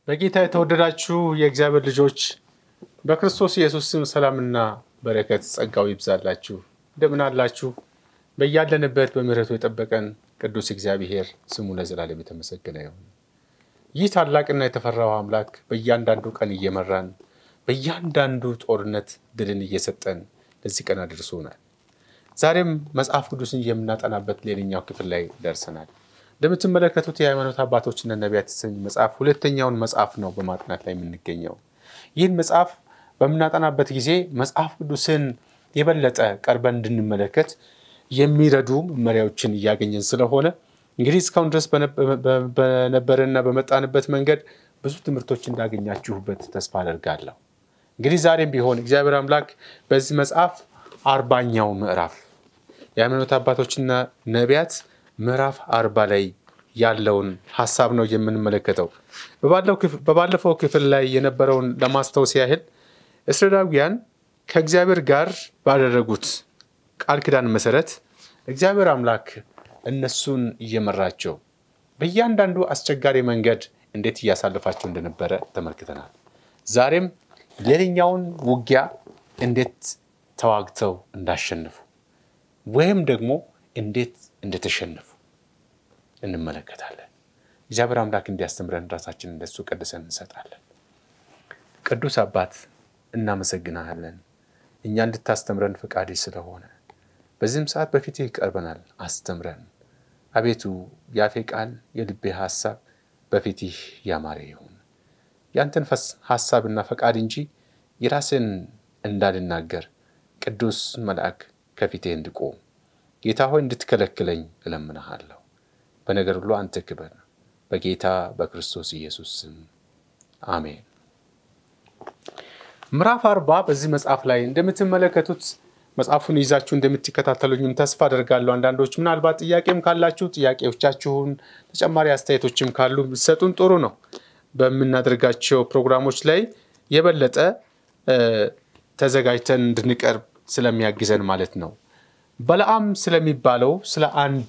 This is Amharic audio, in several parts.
በጌታ የተወደዳችሁ የእግዚአብሔር ልጆች በክርስቶስ ኢየሱስ ስም ሰላምና በረከት ጸጋው ይብዛላችሁ። እንደምን አላችሁ? በያለንበት በምሕረቱ የጠበቀን ቅዱስ እግዚአብሔር ስሙ ለዘላለም የተመሰገነ ይሁን። ይህ ታላቅና የተፈራው አምላክ በእያንዳንዱ ቀን እየመራን በእያንዳንዱ ጦርነት ድልን እየሰጠን ለዚህ ቀን አድርሶናል። ዛሬም መጽሐፍ ቅዱስን የምናጠናበት ሌላኛው ክፍል ላይ ደርሰናል። እንደምትመለከቱት የሃይማኖት አባቶችና ነቢያት የተሰኘ መጽሐፍ ሁለተኛውን መጽሐፍ ነው በማጥናት ላይ የምንገኘው። ይህን መጽሐፍ በምናጠናበት ጊዜ መጽሐፍ ቅዱስን የበለጠ ቀርበን እንድንመለከት የሚረዱ መመሪያዎችን እያገኘን ስለሆነ እንግዲህ እስካሁን ድረስ በነበረና በመጣንበት መንገድ ብዙ ትምህርቶች እንዳገኛችሁበት ተስፋ አደርጋለሁ። እንግዲህ ዛሬም ቢሆን እግዚአብሔር አምላክ በዚህ መጽሐፍ አርባኛው ምዕራፍ የሃይማኖት አባቶችና ነቢያት ምዕራፍ አርባ ላይ ያለውን ሀሳብ ነው የምንመለከተው። በባለፈው ክፍል ላይ የነበረውን ለማስታወስ ያህል እስራኤላውያን ከእግዚአብሔር ጋር ባደረጉት ቃል ኪዳን መሰረት እግዚአብሔር አምላክ እነሱን እየመራቸው በእያንዳንዱ አስቸጋሪ መንገድ እንዴት እያሳለፋቸው እንደነበረ ተመልክተናል። ዛሬም ሌላኛውን ውጊያ እንዴት ተዋግተው እንዳሸነፉ ወይም ደግሞ እንዴት እንደተሸነፉ እንመለከታለን። እግዚአብሔር አምላክ እንዲያስተምረን ራሳችን እንደሱ ቀድሰን እንሰጣለን። ቅዱስ አባት እናመሰግናለን፣ እኛ እንድታስተምረን ፈቃድ ስለሆነ በዚህም ሰዓት በፊትህ ይቀርበናል። አስተምረን አቤቱ፣ የአፌ ቃል የልቤ ሀሳብ በፊትህ ያማረ ይሁን። ያንተን ሀሳብና ፈቃድ እንጂ የራስን እንዳልናገር ቅዱስ መልአክ ከፊቴ እንድቆም ጌታ ሆይ እንድትከለክለኝ እለምንሃለሁ። በነገር ሁሉ አንተ ክበር፣ በጌታ በክርስቶስ ኢየሱስ ስም አሜን። ምዕራፍ አርባ በዚህ መጽሐፍ ላይ እንደምትመለከቱት መጽሐፉን ይዛችሁ እንደምትከታተሉኝም ተስፋ አደርጋለሁ። አንዳንዶች ምናልባት ጥያቄም ካላችሁ ጥያቄዎቻችሁን፣ ተጨማሪ አስተያየቶችም ካሉ ብትሰጡን ጥሩ ነው። በምናደርጋቸው ፕሮግራሞች ላይ የበለጠ ተዘጋጅተን እንድንቀርብ ስለሚያግዘን ማለት ነው። በለዓም ስለሚባለው ስለ አንድ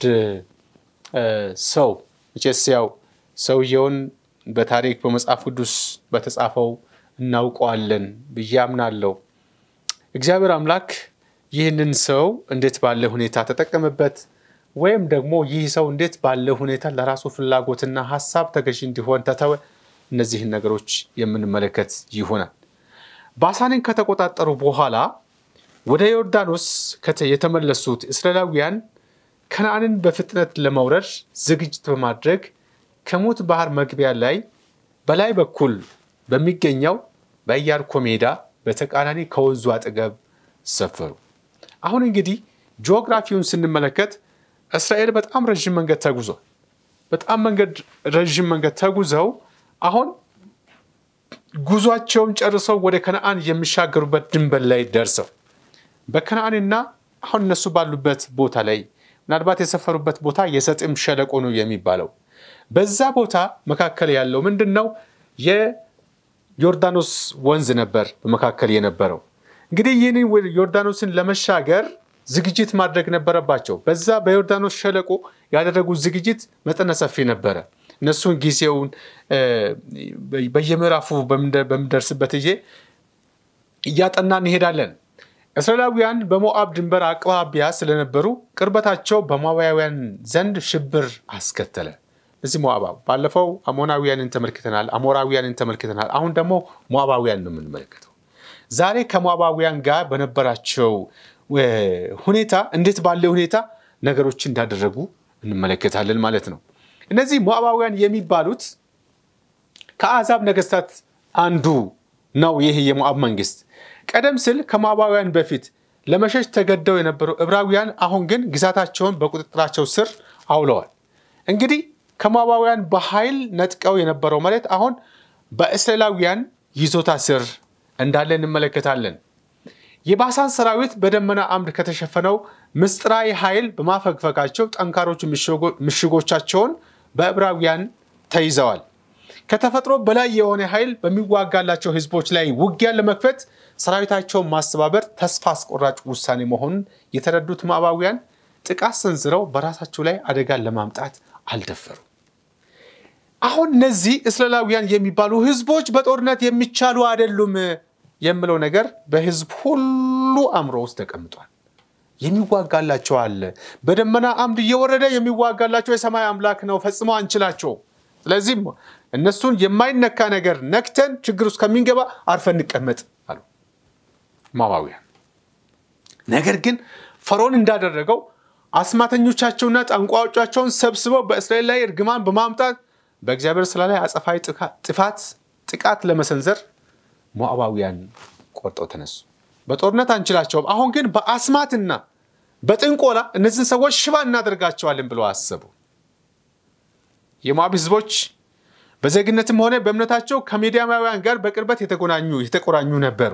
ሰው መቼስ ያው ሰውየውን በታሪክ በመጽሐፍ ቅዱስ በተጻፈው እናውቀዋለን ብዬ አምናለሁ። እግዚአብሔር አምላክ ይህንን ሰው እንዴት ባለ ሁኔታ ተጠቀመበት፣ ወይም ደግሞ ይህ ሰው እንዴት ባለ ሁኔታ ለራሱ ፍላጎትና ሀሳብ ተገዢ እንዲሆን ተተወ። እነዚህን ነገሮች የምንመለከት ይሆናል። ባሳንን ከተቆጣጠሩ በኋላ ወደ ዮርዳኖስ የተመለሱት እስራኤላውያን ከነዓንን በፍጥነት ለመውረድ ዝግጅት በማድረግ ከሞት ባህር መግቢያ ላይ በላይ በኩል በሚገኘው በኢያሪኮ ሜዳ በተቃራኒ ከወንዙ አጠገብ ሰፈሩ። አሁን እንግዲህ ጂኦግራፊውን ስንመለከት እስራኤል በጣም ረዥም መንገድ ተጉዟል። በጣም መንገድ ረዥም መንገድ ተጉዘው አሁን ጉዟቸውን ጨርሰው ወደ ከነዓን የሚሻገሩበት ድንበር ላይ ደርሰው በከነዓንና አሁን እነሱ ባሉበት ቦታ ላይ ምናልባት የሰፈሩበት ቦታ የሰጥም ሸለቆ ነው የሚባለው። በዛ ቦታ መካከል ያለው ምንድን ነው? የዮርዳኖስ ወንዝ ነበር በመካከል የነበረው። እንግዲህ ይህን ዮርዳኖስን ለመሻገር ዝግጅት ማድረግ ነበረባቸው። በዛ በዮርዳኖስ ሸለቆ ያደረጉት ዝግጅት መጠነ ሰፊ ነበረ። እነሱን ጊዜውን በየምዕራፉ በምንደርስበት ጊዜ እያጠና እንሄዳለን። እስራኤላውያን በሞዓብ ድንበር አቅራቢያ ስለነበሩ ቅርበታቸው በሞዓባውያን ዘንድ ሽብር አስከተለ። እዚህ ሞዓባ ባለፈው አሞናውያንን ተመልክተናል፣ አሞራውያንን ተመልክተናል። አሁን ደግሞ ሞዓባውያን ነው የምንመለከተው። ዛሬ ከሞዓባውያን ጋር በነበራቸው ሁኔታ እንዴት ባለ ሁኔታ ነገሮች እንዳደረጉ እንመለከታለን ማለት ነው። እነዚህ ሞዓባውያን የሚባሉት ከአሕዛብ ነገስታት አንዱ ነው። ይህ የሞዓብ መንግስት ቀደም ሲል ከሞዓባውያን በፊት ለመሸሽ ተገደው የነበሩ ዕብራውያን አሁን ግን ግዛታቸውን በቁጥጥራቸው ስር አውለዋል። እንግዲህ ከሞዓባውያን በኃይል ነጥቀው የነበረው መሬት አሁን በእስራኤላውያን ይዞታ ስር እንዳለ እንመለከታለን። የባሳን ሰራዊት በደመና አምድ ከተሸፈነው ምስጢራዊ ኃይል በማፈግፈጋቸው ጠንካሮቹ ምሽጎቻቸውን በዕብራውያን ተይዘዋል። ከተፈጥሮ በላይ የሆነ ኃይል በሚዋጋላቸው ህዝቦች ላይ ውጊያን ለመክፈት ሰራዊታቸውን ማስተባበር ተስፋ አስቆራጭ ውሳኔ መሆኑን የተረዱት ሞዓባውያን ጥቃት ሰንዝረው በራሳቸው ላይ አደጋን ለማምጣት አልደፈሩ። አሁን እነዚህ እስራኤላውያን የሚባሉ ህዝቦች በጦርነት የሚቻሉ አይደሉም የምለው ነገር በህዝብ ሁሉ አእምሮ ውስጥ ተቀምጧል። የሚዋጋላቸው አለ። በደመና አምድ እየወረደ የሚዋጋላቸው የሰማይ አምላክ ነው። ፈጽሞ አንችላቸው። ስለዚህም እነሱን የማይነካ ነገር ነክተን ችግር ውስጥ ከሚንገባ አርፈን እንቀመጥ አሉ ሞዓባውያን። ነገር ግን ፈርዖን እንዳደረገው አስማተኞቻቸውና ጠንቋዮቻቸውን ሰብስበው በእስራኤል ላይ እርግማን በማምጣት በእግዚአብሔር ስራ ላይ አጸፋዊ ጥፋት ጥቃት ለመሰንዘር ሞዓባውያን ቆርጠው ተነሱ። በጦርነት አንችላቸውም፣ አሁን ግን በአስማትና በጥንቆላ እነዚህን ሰዎች ሽባ እናደርጋቸዋለን ብለው አሰቡ። የሞዓብ ህዝቦች በዜግነትም ሆነ በእምነታቸው ከሚዲያማውያን ጋር በቅርበት የተቆራኙ የተቆራኙ ነበሩ።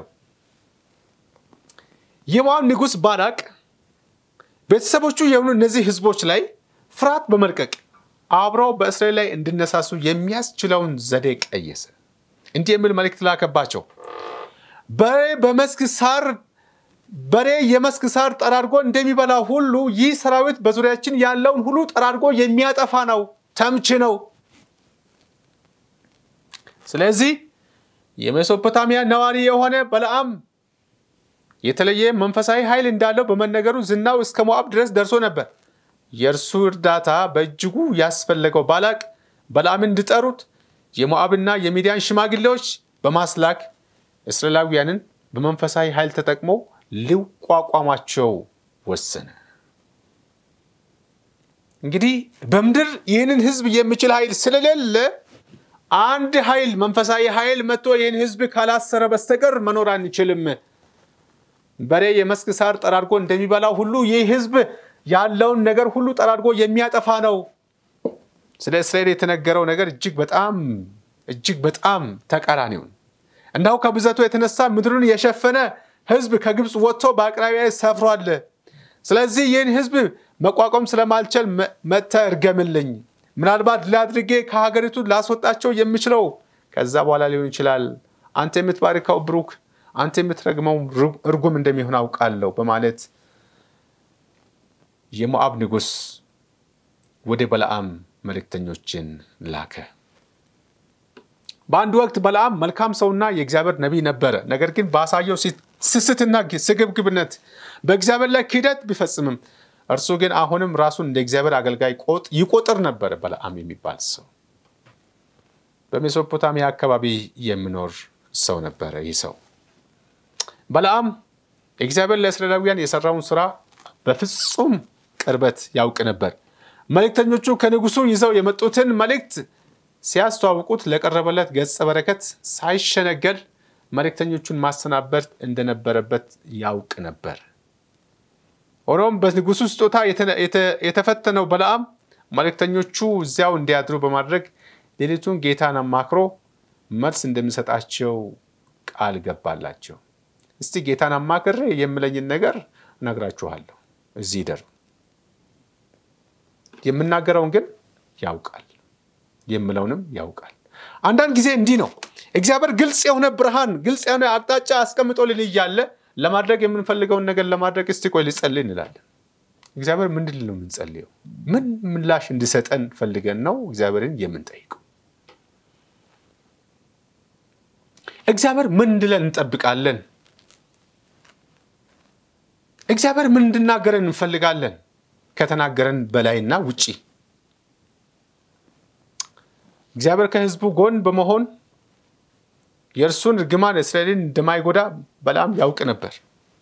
የሞዓብ ንጉሥ ባላቅ ቤተሰቦቹ የሆኑ እነዚህ ህዝቦች ላይ ፍርሃት በመልቀቅ አብረው በእስራኤል ላይ እንዲነሳሱ የሚያስችለውን ዘዴ ቀየሰ። እንዲህ የሚል መልእክት ላከባቸው። በሬ በመስክ ሳር በሬ የመስክ ሳር ጠራርጎ እንደሚበላ ሁሉ ይህ ሰራዊት በዙሪያችን ያለውን ሁሉ ጠራርጎ የሚያጠፋ ነው፣ ተምች ነው። ስለዚህ የሜሶፖታሚያ ነዋሪ የሆነ በለዓም የተለየ መንፈሳዊ ኃይል እንዳለው በመነገሩ ዝናው እስከ ሞዓብ ድረስ ደርሶ ነበር። የእርሱ እርዳታ በእጅጉ ያስፈለገው ባላቅ በለዓምን እንዲጠሩት የሞዓብና የሚዲያን ሽማግሌዎች በማስላክ እስራኤላውያንን በመንፈሳዊ ኃይል ተጠቅሞ ሊቋቋማቸው ወሰነ። እንግዲህ በምድር ይህንን ህዝብ የሚችል ኃይል ስለሌለ አንድ ኃይል መንፈሳዊ ኃይል መጥቶ ይህን ህዝብ ካላሰረ በስተቀር መኖር አንችልም። በሬ የመስክ ሳር ጠራርጎ እንደሚበላው ሁሉ ይህ ህዝብ ያለውን ነገር ሁሉ ጠራርጎ የሚያጠፋ ነው። ስለ እስራኤል የተነገረው ነገር እጅግ በጣም እጅግ በጣም ተቃራኒውን እናው ከብዛቱ የተነሳ ምድሩን የሸፈነ ህዝብ ከግብፅ ወጥቶ በአቅራቢያ ሰፍሯል። ስለዚህ ይህን ህዝብ መቋቋም ስለማልችል መጥተህ እርገምልኝ። ምናልባት ላድርጌ ከሀገሪቱ ላስወጣቸው የምችለው ከዛ በኋላ ሊሆን ይችላል። አንተ የምትባርከው ብሩክ፣ አንተ የምትረግመው እርጉም እንደሚሆን አውቃለሁ በማለት የሞዓብ ንጉሥ ወደ በለዓም መልእክተኞችን ላከ። በአንድ ወቅት በለዓም መልካም ሰውና የእግዚአብሔር ነቢይ ነበረ። ነገር ግን ባሳየው ስስትና ስግብግብነት በእግዚአብሔር ላይ ክህደት ቢፈጽምም እርሱ ግን አሁንም ራሱን እንደ እግዚአብሔር አገልጋይ ይቆጥር ነበረ። በለዓም የሚባል ሰው በሜሶፖታሚያ አካባቢ የሚኖር ሰው ነበረ። ይህ ሰው በለዓም እግዚአብሔር ለእስራኤላውያን የሰራውን ስራ በፍጹም ቅርበት ያውቅ ነበር። መልእክተኞቹ ከንጉሱ ይዘው የመጡትን መልእክት ሲያስተዋውቁት ለቀረበለት ገጸ በረከት ሳይሸነገል መልእክተኞቹን ማሰናበት እንደነበረበት ያውቅ ነበር። ሆኖም በንጉሱ ስጦታ የተፈተነው በለዓም መልእክተኞቹ እዚያው እንዲያድሩ በማድረግ ሌሊቱን ጌታን አማክሮ መልስ እንደሚሰጣቸው ቃል ገባላቸው። እስቲ ጌታን አማክሬ የምለኝን ነገር እነግራችኋለሁ፣ እዚህ ደር የምናገረውን ግን ያውቃል የምለውንም ያውቃል። አንዳንድ ጊዜ እንዲህ ነው። እግዚአብሔር ግልጽ የሆነ ብርሃን፣ ግልጽ የሆነ አቅጣጫ አስቀምጦልን እያለ ለማድረግ የምንፈልገውን ነገር ለማድረግ እስቲ ቆይ ልጸልይ እንላለን። እግዚአብሔር ምንድን ነው የምንጸልየው? ምን ምላሽ እንዲሰጠን ፈልገን ነው እግዚአብሔርን የምንጠይቀው? እግዚአብሔር ምን እንድለን እንጠብቃለን? እግዚአብሔር ምን እንድናገረን እንፈልጋለን? ከተናገረን በላይና ውጪ እግዚአብሔር ከሕዝቡ ጎን በመሆን የእርሱን እርግማን እስራኤልን እንደማይጎዳ በለዓም ያውቅ ነበር።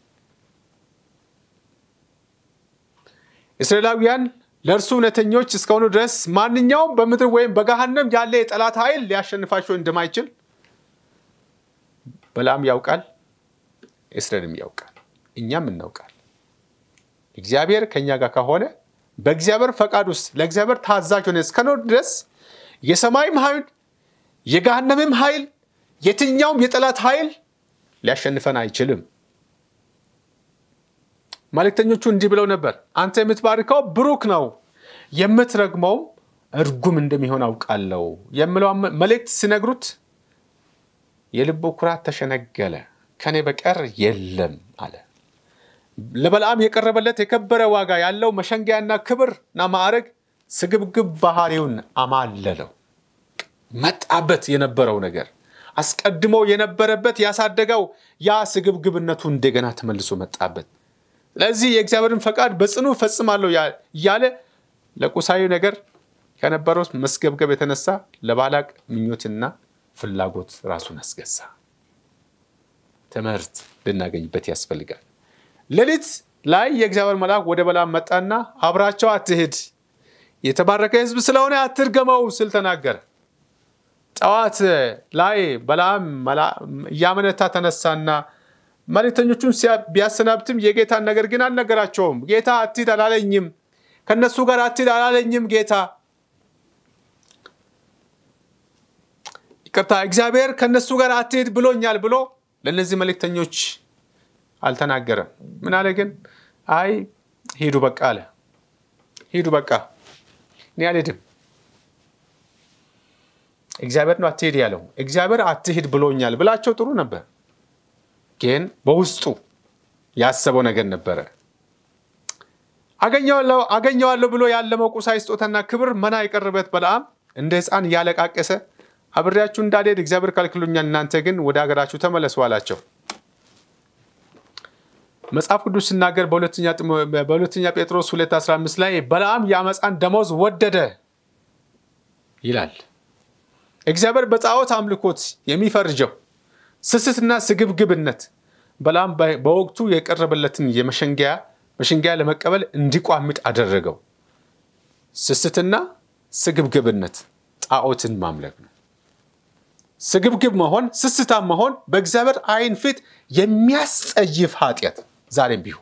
እስራኤላውያን ለእርሱ እውነተኞች እስከሆኑ ድረስ ማንኛውም በምድር ወይም በገሃነም ያለ የጠላት ኃይል ሊያሸንፋቸው እንደማይችል በለዓም ያውቃል፣ እስራኤልም ያውቃል፣ እኛም እናውቃል። እግዚአብሔር ከእኛ ጋር ከሆነ በእግዚአብሔር ፈቃድ ውስጥ ለእግዚአብሔር ታዛዥ ሆነ እስከኖር ድረስ የሰማይም ኃይል የገሃነምም ኃይል የትኛውም የጠላት ኃይል ሊያሸንፈን አይችልም። መልእክተኞቹ እንዲህ ብለው ነበር፣ አንተ የምትባርከው ብሩክ ነው፣ የምትረግመውም እርጉም እንደሚሆን አውቃለሁ የምለው መልእክት ሲነግሩት የልቡ ኩራት ተሸነገለ፣ ከኔ በቀር የለም አለ። ለበለዓም የቀረበለት የከበረ ዋጋ ያለው መሸንገያና ክብርና ማዕረግ ስግብግብ ባህሪውን አማለለው፣ መጣበት የነበረው ነገር አስቀድሞ የነበረበት ያሳደገው ያ ስግብግብነቱ እንደገና ተመልሶ መጣበት። ስለዚህ የእግዚአብሔርን ፈቃድ በጽኑ ፈጽማለሁ እያለ ለቁሳዊ ነገር ከነበረው መስገብገብ የተነሳ ለባላቅ ምኞትና ፍላጎት ራሱን አስገዛ። ትምህርት ልናገኝበት ያስፈልጋል። ሌሊት ላይ የእግዚአብሔር መልአክ ወደ በለዓም መጣና አብራቸው አትሂድ፣ የተባረከ ሕዝብ ስለሆነ አትርገመው ስል ተናገረ። ጠዋት ላይ በለዓም እያመነታ ተነሳና መልእክተኞቹን ቢያሰናብትም የጌታን ነገር ግን አልነገራቸውም። ጌታ አትሂድ አላለኝም፣ ከእነሱ ጋር አትሂድ አላለኝም። ጌታ ይቅርታ፣ እግዚአብሔር ከእነሱ ጋር አትሂድ ብሎኛል ብሎ ለእነዚህ መልእክተኞች አልተናገረም። ምን አለ ግን? አይ ሂዱ በቃ አለ። ሂዱ በቃ እኔ አልሄድም። እግዚአብሔር ነው አትሄድ ያለው። እግዚአብሔር አትሂድ ብሎኛል ብላቸው ጥሩ ነበር፣ ግን በውስጡ ያሰበው ነገር ነበረ። አገኘዋለሁ ብሎ ያለመው ቁሳዊ ስጦታና ክብር መና የቀረበት በለዓም እንደ ሕፃን እያለቃቀሰ አብሬያችሁ እንዳልሄድ እግዚአብሔር ከልክሎኛል፣ እናንተ ግን ወደ ሀገራችሁ ተመለሱ አላቸው። መጽሐፍ ቅዱስ ሲናገር በሁለተኛ ጴጥሮስ 2:15 ላይ በለዓም የአመፃን ደመወዝ ወደደ ይላል። እግዚአብሔር በጣዖት አምልኮት የሚፈርጀው ስስትና ስግብግብነት በለዓም በወቅቱ የቀረበለትን የመሸንገያ መሸንገያ ለመቀበል እንዲቋምጥ አደረገው። ስስትና ስግብግብነት ጣዖትን ማምለክ ነው። ስግብግብ መሆን፣ ስስታም መሆን በእግዚአብሔር ዓይን ፊት የሚያስጸይፍ ኃጢአት ዛሬም ቢሆን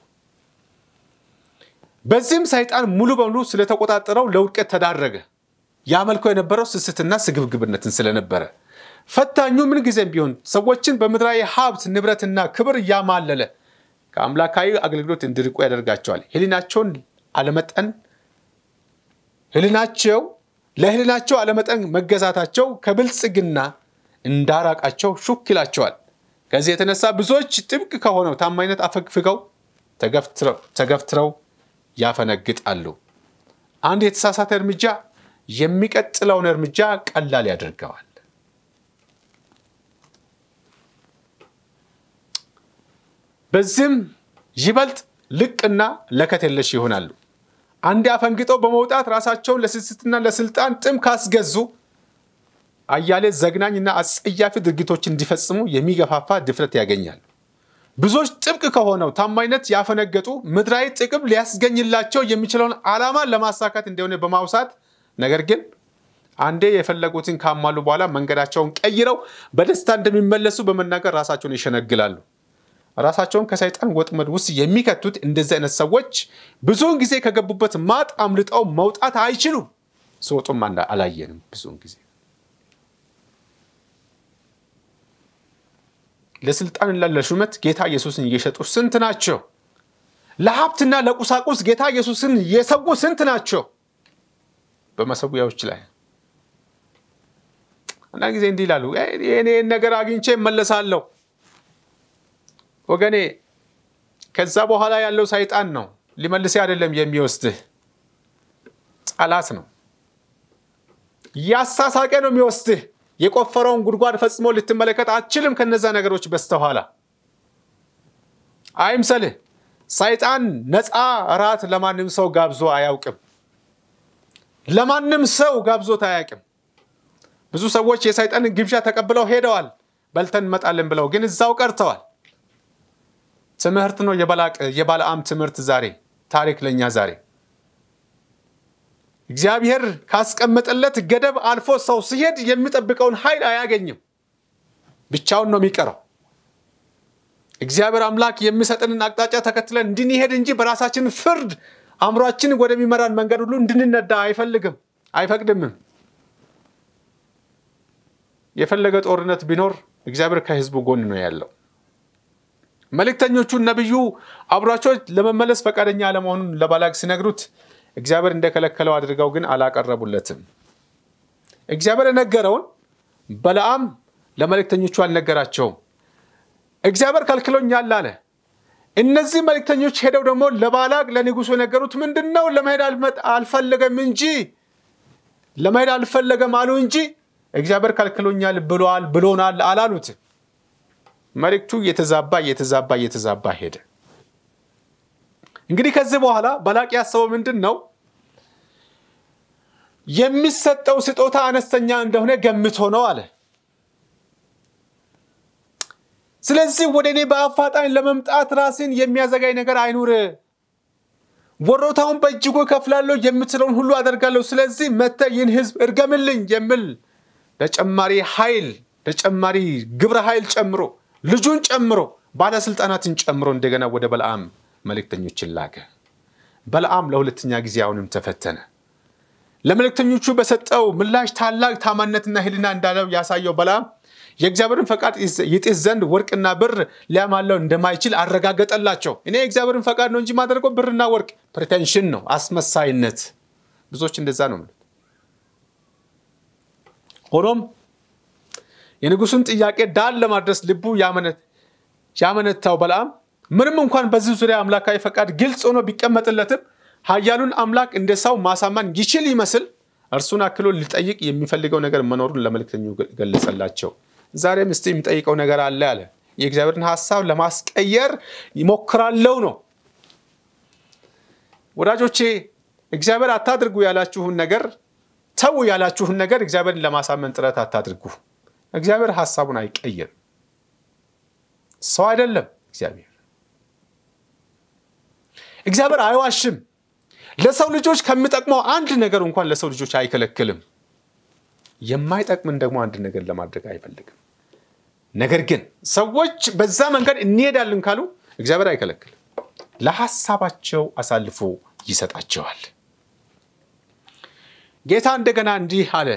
በዚህም ሰይጣን ሙሉ በሙሉ ስለተቆጣጠረው ለውድቀት ተዳረገ። ያመልከው የነበረው ስስትና ስግብግብነትን ስለነበረ ፈታኙ ምን ጊዜም ቢሆን ሰዎችን በምድራዊ ሀብት ንብረትና ክብር እያማለለ ከአምላካዊ አገልግሎት እንዲርቁ ያደርጋቸዋል። ህሊናቸውን አለመጠን ህሊናቸው ለህሊናቸው አለመጠን መገዛታቸው ከብልጽግና እንዳራቃቸው ሹክ ይላቸዋል። ከዚህ የተነሳ ብዙዎች ጥብቅ ከሆነው ታማኝነት አፈግፍገው ተገፍትረው ያፈነግጣሉ። አንድ የተሳሳተ እርምጃ የሚቀጥለውን እርምጃ ቀላል ያደርገዋል። በዚህም ይበልጥ ልቅና ለከት የለሽ ይሆናሉ። አንዴ አፈንግጠው በመውጣት ራሳቸውን ለስስትና ለስልጣን ጥም ካስገዙ አያሌ ዘግናኝና አጸያፊ ድርጊቶች እንዲፈጽሙ የሚገፋፋ ድፍረት ያገኛሉ። ብዙዎች ጥብቅ ከሆነው ታማኝነት ያፈነገጡ ምድራዊ ጥቅም ሊያስገኝላቸው የሚችለውን ዓላማ ለማሳካት እንደሆነ በማውሳት ነገር ግን አንዴ የፈለጉትን ካሟሉ በኋላ መንገዳቸውን ቀይረው በደስታ እንደሚመለሱ በመናገር ራሳቸውን ይሸነግላሉ። ራሳቸውን ከሰይጣን ወጥመድ ውስጥ የሚከቱት እንደዚህ አይነት ሰዎች ብዙውን ጊዜ ከገቡበት ማጥ አምልጠው መውጣት አይችሉም። ሲወጡም አላየንም። ብዙውን ጊዜ ለስልጣንና ለሹመት ጌታ ኢየሱስን እየሸጡ ስንት ናቸው? ለሀብትና ለቁሳቁስ ጌታ ኢየሱስን የሰው ስንት ናቸው? በመሰዊያዎች ላይ አንዳንድ ጊዜ እንዲህ ይላሉ፣ እኔን ነገር አግኝቼ እመለሳለሁ። ወገኔ ከዛ በኋላ ያለው ሰይጣን ነው፣ ሊመልሴ አይደለም የሚወስድህ ጠላት ነው። ያሳሳቀ ነው የሚወስድህ። የቆፈረውን ጉድጓድ ፈጽሞ ልትመለከት አትችልም። ከነዛ ነገሮች በስተኋላ አይምሰልህ። ሰይጣን ነፃ እራት ለማንም ሰው ጋብዞ አያውቅም። ለማንም ሰው ጋብዞት አያውቅም። ብዙ ሰዎች የሰይጣንን ግብዣ ተቀብለው ሄደዋል። በልተን እንመጣለን ብለው ግን እዛው ቀርተዋል። ትምህርት ነው የበለዓም ትምህርት ዛሬ ታሪክ ለእኛ ዛሬ እግዚአብሔር ካስቀመጠለት ገደብ አልፎ ሰው ሲሄድ የሚጠብቀውን ኃይል አያገኝም። ብቻውን ነው የሚቀረው። እግዚአብሔር አምላክ የሚሰጥንን አቅጣጫ ተከትለን እንድንሄድ እንጂ በራሳችን ፍርድ አእምሯችን ወደሚመራን መንገድ ሁሉ እንድንነዳ አይፈልግም፣ አይፈቅድምም። የፈለገ ጦርነት ቢኖር እግዚአብሔር ከሕዝቡ ጎን ነው ያለው። መልእክተኞቹን ነቢዩ አብሯቸው ለመመለስ ፈቃደኛ አለመሆኑን ለባላቅ ሲነግሩት እግዚአብሔር እንደከለከለው አድርገው ግን አላቀረቡለትም። እግዚአብሔር የነገረውን በለዓም ለመልእክተኞቹ አልነገራቸውም። እግዚአብሔር ከልክሎኛል አለ። እነዚህ መልእክተኞች ሄደው ደግሞ ለባላቅ ለንጉሱ የነገሩት ምንድን ነው? ለመሄድ አልፈለገም እንጂ ለመሄድ አልፈለገም አሉ እንጂ እግዚአብሔር ከልክሎኛል ብሏል ብሎናል አላሉት። መልእክቱ እየተዛባ እየተዛባ እየተዛባ ሄደ። እንግዲህ ከዚህ በኋላ ባላቅ ያሰበው ምንድን ነው? የሚሰጠው ስጦታ አነስተኛ እንደሆነ ገምቶ ነው አለ። ስለዚህ ወደ እኔ በአፋጣኝ ለመምጣት ራስን የሚያዘጋኝ ነገር አይኑር። ወሮታውን በእጅጉ እከፍላለሁ፣ የምትለውን ሁሉ አደርጋለሁ። ስለዚህ መጥተህ ይህን ሕዝብ እርገምልኝ የሚል ተጨማሪ ኃይል ተጨማሪ ግብረ ኃይል ጨምሮ ልጁን ጨምሮ ባለስልጣናትን ጨምሮ እንደገና ወደ በለዓም መልእክተኞችን ላከ። በለዓም ለሁለተኛ ጊዜ አሁንም ተፈተነ። ለመልእክተኞቹ በሰጠው ምላሽ ታላቅ ታማኝነትና ሕሊና እንዳለው ያሳየው በለዓም የእግዚአብሔርን ፈቃድ ይጥስ ዘንድ ወርቅና ብር ሊያማለው እንደማይችል አረጋገጠላቸው። እኔ የእግዚአብሔርን ፈቃድ ነው እንጂ ማደርገው ብርና ወርቅ ፕሬቴንሽን ነው፣ አስመሳይነት። ብዙዎች እንደዛ ነው የሚሉት። ሆኖም የንጉሱን ጥያቄ ዳር ለማድረስ ልቡ ያመነታው በለዓም ምንም እንኳን በዚህ ዙሪያ አምላካዊ ፈቃድ ግልጽ ሆኖ ቢቀመጥለትም ኃያሉን አምላክ እንደ ሰው ማሳመን ይችል ይመስል እርሱን አክሎ ሊጠይቅ የሚፈልገው ነገር መኖሩን ለመልእክተኞ ገለጸላቸው። ዛሬም እስቲ የሚጠይቀው ነገር አለ አለ። የእግዚአብሔርን ሀሳብ ለማስቀየር ይሞክራለው ነው። ወዳጆቼ እግዚአብሔር አታድርጉ ያላችሁን ነገር ተው ያላችሁን ነገር እግዚአብሔርን ለማሳመን ጥረት አታድርጉ። እግዚአብሔር ሀሳቡን አይቀይርም። ሰው አይደለም እግዚአብሔር። እግዚአብሔር አይዋሽም። ለሰው ልጆች ከሚጠቅመው አንድ ነገር እንኳን ለሰው ልጆች አይከለክልም። የማይጠቅምን ደግሞ አንድ ነገር ለማድረግ አይፈልግም። ነገር ግን ሰዎች በዛ መንገድ እንሄዳለን ካሉ እግዚአብሔር አይከለክልም። ለሀሳባቸው አሳልፎ ይሰጣቸዋል። ጌታ እንደገና እንዲህ አለ።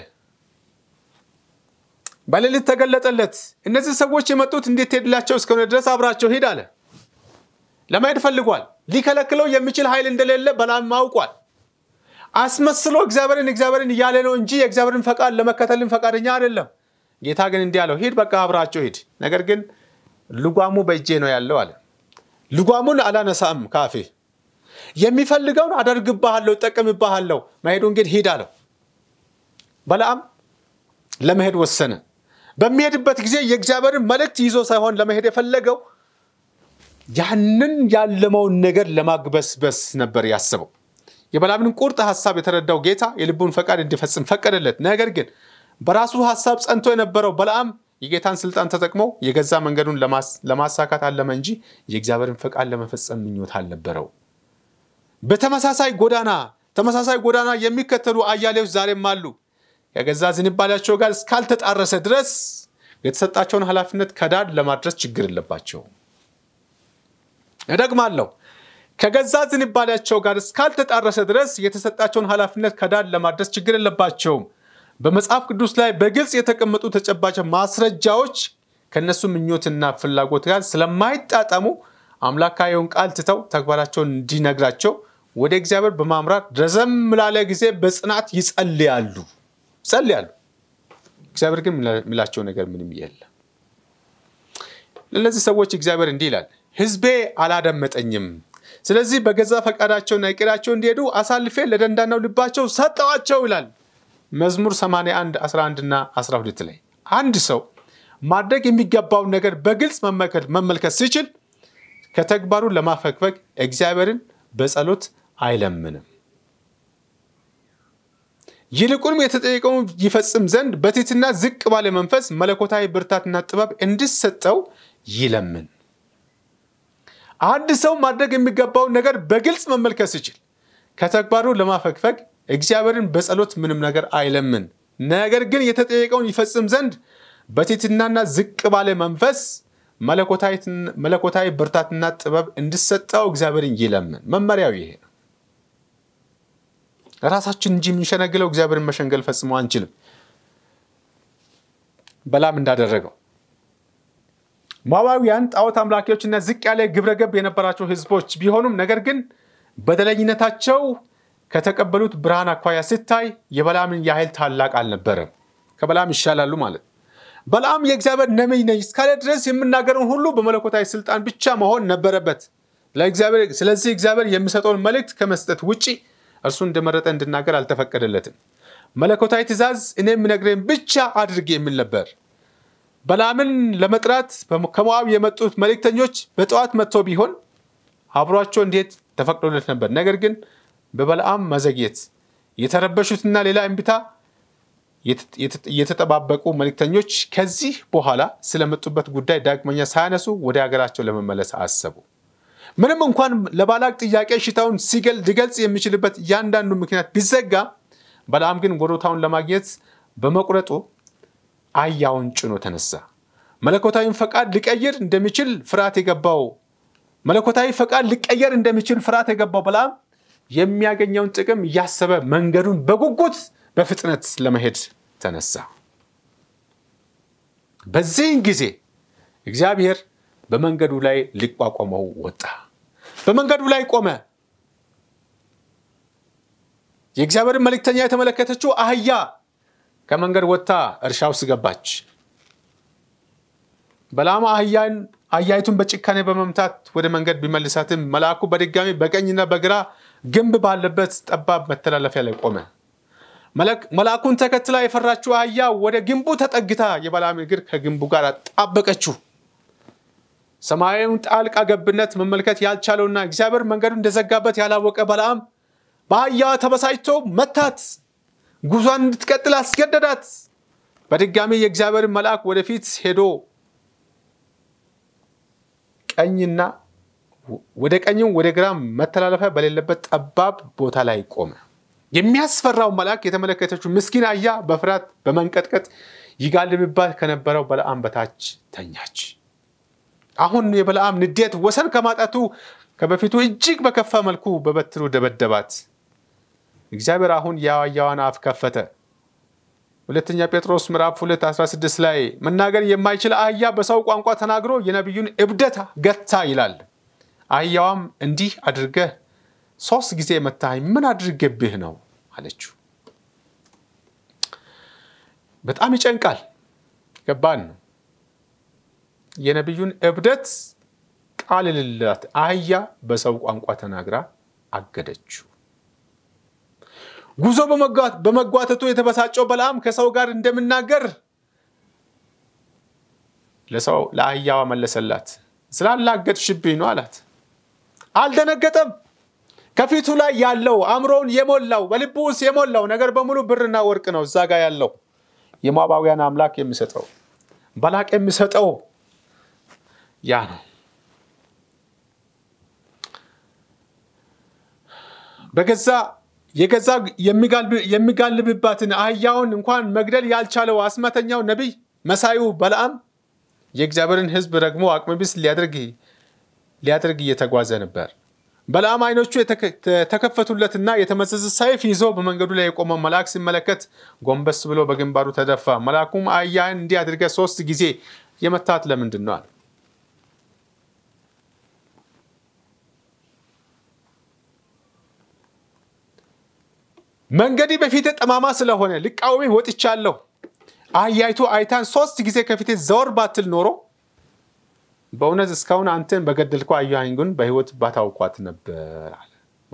በሌሊት ተገለጠለት። እነዚህ ሰዎች የመጡት እንዴት ሄድላቸው እስከሆነ ድረስ አብራቸው ሂድ አለ። ለመሄድ ፈልጓል። ሊከለክለው የሚችል ኃይል እንደሌለ በለዓም አውቋል። አስመስሎ እግዚአብሔርን እግዚአብሔርን እያለ ነው እንጂ የእግዚአብሔርን ፈቃድ ለመከተልን ፈቃደኛ አይደለም። ጌታ ግን እንዲህ አለው፣ ሂድ በቃ አብራቸው ሂድ። ነገር ግን ልጓሙ በእጄ ነው ያለው አለ። ልጓሙን አላነሳም ካፌ የሚፈልገውን አደርግብሃለሁ፣ እጠቀምብሃለሁ። መሄዱን ግን ሂድ አለው። በለዓም ለመሄድ ወሰነ። በሚሄድበት ጊዜ የእግዚአብሔርን መልእክት ይዞ ሳይሆን ለመሄድ የፈለገው ያንን ያለመውን ነገር ለማግበስበስ ነበር ያሰበው። የበለዓምን ቁርጥ ሀሳብ የተረዳው ጌታ የልቡን ፈቃድ እንዲፈጽም ፈቀደለት። ነገር ግን በራሱ ሀሳብ ጸንቶ የነበረው በለዓም የጌታን ስልጣን ተጠቅሞ የገዛ መንገዱን ለማሳካት አለመ እንጂ የእግዚአብሔርን ፈቃድ ለመፈጸም ምኞት አልነበረው። በተመሳሳይ ጎዳና ተመሳሳይ ጎዳና የሚከተሉ አያሌዎች ዛሬም አሉ። ከገዛ ዝንባሌያቸው ጋር እስካልተጣረሰ ድረስ የተሰጣቸውን ኃላፊነት ከዳር ለማድረስ ችግር የለባቸው። እደግማለሁ። ከገዛ ዝንባሌያቸው ጋር እስካልተጣረሰ ድረስ የተሰጣቸውን ኃላፊነት ከዳር ለማድረስ ችግር የለባቸውም። በመጽሐፍ ቅዱስ ላይ በግልጽ የተቀመጡ ተጨባጭ ማስረጃዎች ከእነሱ ምኞትና ፍላጎት ጋር ስለማይጣጠሙ አምላካዊውን ቃል ትተው ተግባራቸውን እንዲነግራቸው ወደ እግዚአብሔር በማምራት ረዘም ላለ ጊዜ በጽናት ይጸልያሉ ይጸልያሉ። እግዚአብሔር ግን የሚላቸው ነገር ምንም የለም። ለእነዚህ ሰዎች እግዚአብሔር እንዲህ ይላል፣ ሕዝቤ አላደመጠኝም። ስለዚህ በገዛ ፈቃዳቸውና ዕቅዳቸው እንዲሄዱ አሳልፌ ለደንዳናው ልባቸው ሰጠዋቸው ይላል መዝሙር 81 11 እና 12 ላይ አንድ ሰው ማድረግ የሚገባውን ነገር በግልጽ መመልከት ሲችል ከተግባሩ ለማፈግፈግ እግዚአብሔርን በጸሎት አይለምንም። ይልቁንም የተጠየቀውን ይፈጽም ዘንድ በትሕትና ዝቅ ባለ መንፈስ መለኮታዊ ብርታትና ጥበብ እንዲሰጠው ይለምን። አንድ ሰው ማድረግ የሚገባውን ነገር በግልጽ መመልከት ሲችል ከተግባሩ ለማፈግፈግ እግዚአብሔርን በጸሎት ምንም ነገር አይለምን። ነገር ግን የተጠየቀውን ይፈጽም ዘንድ በትሕትናና ዝቅ ባለ መንፈስ መለኮታዊ ብርታትና ጥበብ እንዲሰጠው እግዚአብሔርን ይለምን። መመሪያው ይሄ ነው። ራሳችን እንጂ የምንሸነግለው እግዚአብሔርን መሸንገል ፈጽሞ አንችልም። በለዓም እንዳደረገው ሞዓባውያን ጣዖት አምላኪዎችና ዝቅ ያለ ግብረገብ የነበራቸው ሕዝቦች ቢሆኑም ነገር ግን በደለኝነታቸው ከተቀበሉት ብርሃን አኳያ ሲታይ የበለዓምን ያህል ታላቅ አልነበረም። ከበለዓም ይሻላሉ ማለት በለዓም የእግዚአብሔር ነቢይ ነኝ እስካለ ድረስ የምናገረውን ሁሉ በመለኮታዊ ስልጣን ብቻ መሆን ነበረበት። ስለዚህ እግዚአብሔር የሚሰጠውን መልእክት ከመስጠት ውጭ እርሱ እንደመረጠ እንድናገር አልተፈቀደለትም። መለኮታዊ ትእዛዝ እኔ የምነግርህን ብቻ አድርግ የሚል ነበር። በለዓምን ለመጥራት ከሞዓብ የመጡት መልእክተኞች በጠዋት መጥቶ ቢሆን አብሯቸው እንዴት ተፈቅዶለት ነበር። ነገር ግን በበለዓም መዘግየት የተረበሹትና ሌላ እምቢታ የተጠባበቁ መልእክተኞች ከዚህ በኋላ ስለመጡበት ጉዳይ ዳግመኛ ሳያነሱ ወደ ሀገራቸው ለመመለስ አሰቡ። ምንም እንኳን ለባላቅ ጥያቄ ሽታውን ሊገልጽ የሚችልበት እያንዳንዱ ምክንያት ቢዘጋ፣ በለዓም ግን ወሮታውን ለማግኘት በመቁረጡ አህያውን ጭኖ ተነሳ። መለኮታዊን ፈቃድ ሊቀይር እንደሚችል ፍርሃት የገባው መለኮታዊ ፈቃድ ሊቀየር እንደሚችል ፍርሃት የገባው በለዓም የሚያገኘውን ጥቅም እያሰበ መንገዱን በጉጉት በፍጥነት ለመሄድ ተነሳ። በዚህን ጊዜ እግዚአብሔር በመንገዱ ላይ ሊቋቋመው ወጣ። በመንገዱ ላይ ቆመ። የእግዚአብሔርን መልእክተኛ የተመለከተችው አህያ ከመንገድ ወጥታ እርሻ ውስጥ ገባች። በለዓም አህያይቱን በጭካኔ በመምታት ወደ መንገድ ቢመልሳትም መልአኩ በድጋሚ በቀኝና በግራ ግንብ ባለበት ጠባብ መተላለፊያ ላይ ቆመ። መልአኩን ተከትላ የፈራችው አህያ ወደ ግንቡ ተጠግታ የበለዓም እግር ከግንቡ ጋር አጣበቀችው። ሰማያዊውን ጣልቃ ገብነት መመልከት ያልቻለውና እግዚአብሔር መንገዱ እንደዘጋበት ያላወቀ በለዓም በአህያዋ ተበሳጭቶ መታት፣ ጉዟን እንድትቀጥል አስገደዳት። በድጋሚ የእግዚአብሔርን መልአክ ወደፊት ሄዶ ቀኝና ወደ ቀኝም ወደ ግራም መተላለፊያ በሌለበት ጠባብ ቦታ ላይ ቆመ። የሚያስፈራው መልአክ የተመለከተችው ምስኪን አህያ በፍርሃት በመንቀጥቀጥ ይጋልብባት ከነበረው በለዓም በታች ተኛች። አሁን የበለዓም ንዴት ወሰን ከማጣቱ ከበፊቱ እጅግ በከፋ መልኩ በበትሩ ደበደባት። እግዚአብሔር አሁን የአህያዋን አፍ ከፈተ። ሁለተኛ ጴጥሮስ ምዕራፍ 2 16 ላይ መናገር የማይችል አህያ በሰው ቋንቋ ተናግሮ የነቢዩን እብደት ገታ ይላል። አህያዋም እንዲህ አድርገህ ሶስት ጊዜ መታኝ፣ ምን አድርገብህ ነው አለችው። በጣም ይጨንቃል። ገባን ነው የነቢዩን እብደት ቃል ልላት አህያ በሰው ቋንቋ ተናግራ አገደችው። ጉዞ በመጓተቱ የተበሳጨው በለዓም ከሰው ጋር እንደምናገር ለሰው ለአህያዋ መለሰላት። ስላላገጥሽብኝ ነው አላት። አልደነገጠም። ከፊቱ ላይ ያለው አእምሮውን የሞላው በልቡ ውስጥ የሞላው ነገር በሙሉ ብርና ወርቅ ነው። እዛ ጋር ያለው የሞዓባውያን አምላክ የሚሰጠው ባላቅ የሚሰጠው ያ ነው። በገዛ የገዛ የሚጋልብባትን አህያውን እንኳን መግደል ያልቻለው አስማተኛው ነቢይ መሳዩ በለዓም የእግዚአብሔርን ሕዝብ ደግሞ አቅመቢስ ሊያደርግ እየተጓዘ ነበር። በለዓም ዓይኖቹ የተከፈቱለትና የተመዘዘ ሰይፍ ይዞ በመንገዱ ላይ የቆመ መልአክ ሲመለከት ጎንበስ ብሎ በግንባሩ ተደፋ። መልአኩም አህያህን እንዲህ አድርገህ ሶስት ጊዜ የመታት ለምንድን ነው አለ። መንገዴ በፊቴ ጠማማ ስለሆነ ልቃወሜ ወጥቻለሁ። አህያይቱ አይታን ሶስት ጊዜ ከፊቴ ዘወር ባትል ኖሮ በእውነት እስካሁን አንተን በገደልከው አህያህን ግን በሕይወት ባታውቋት ነበር አለ።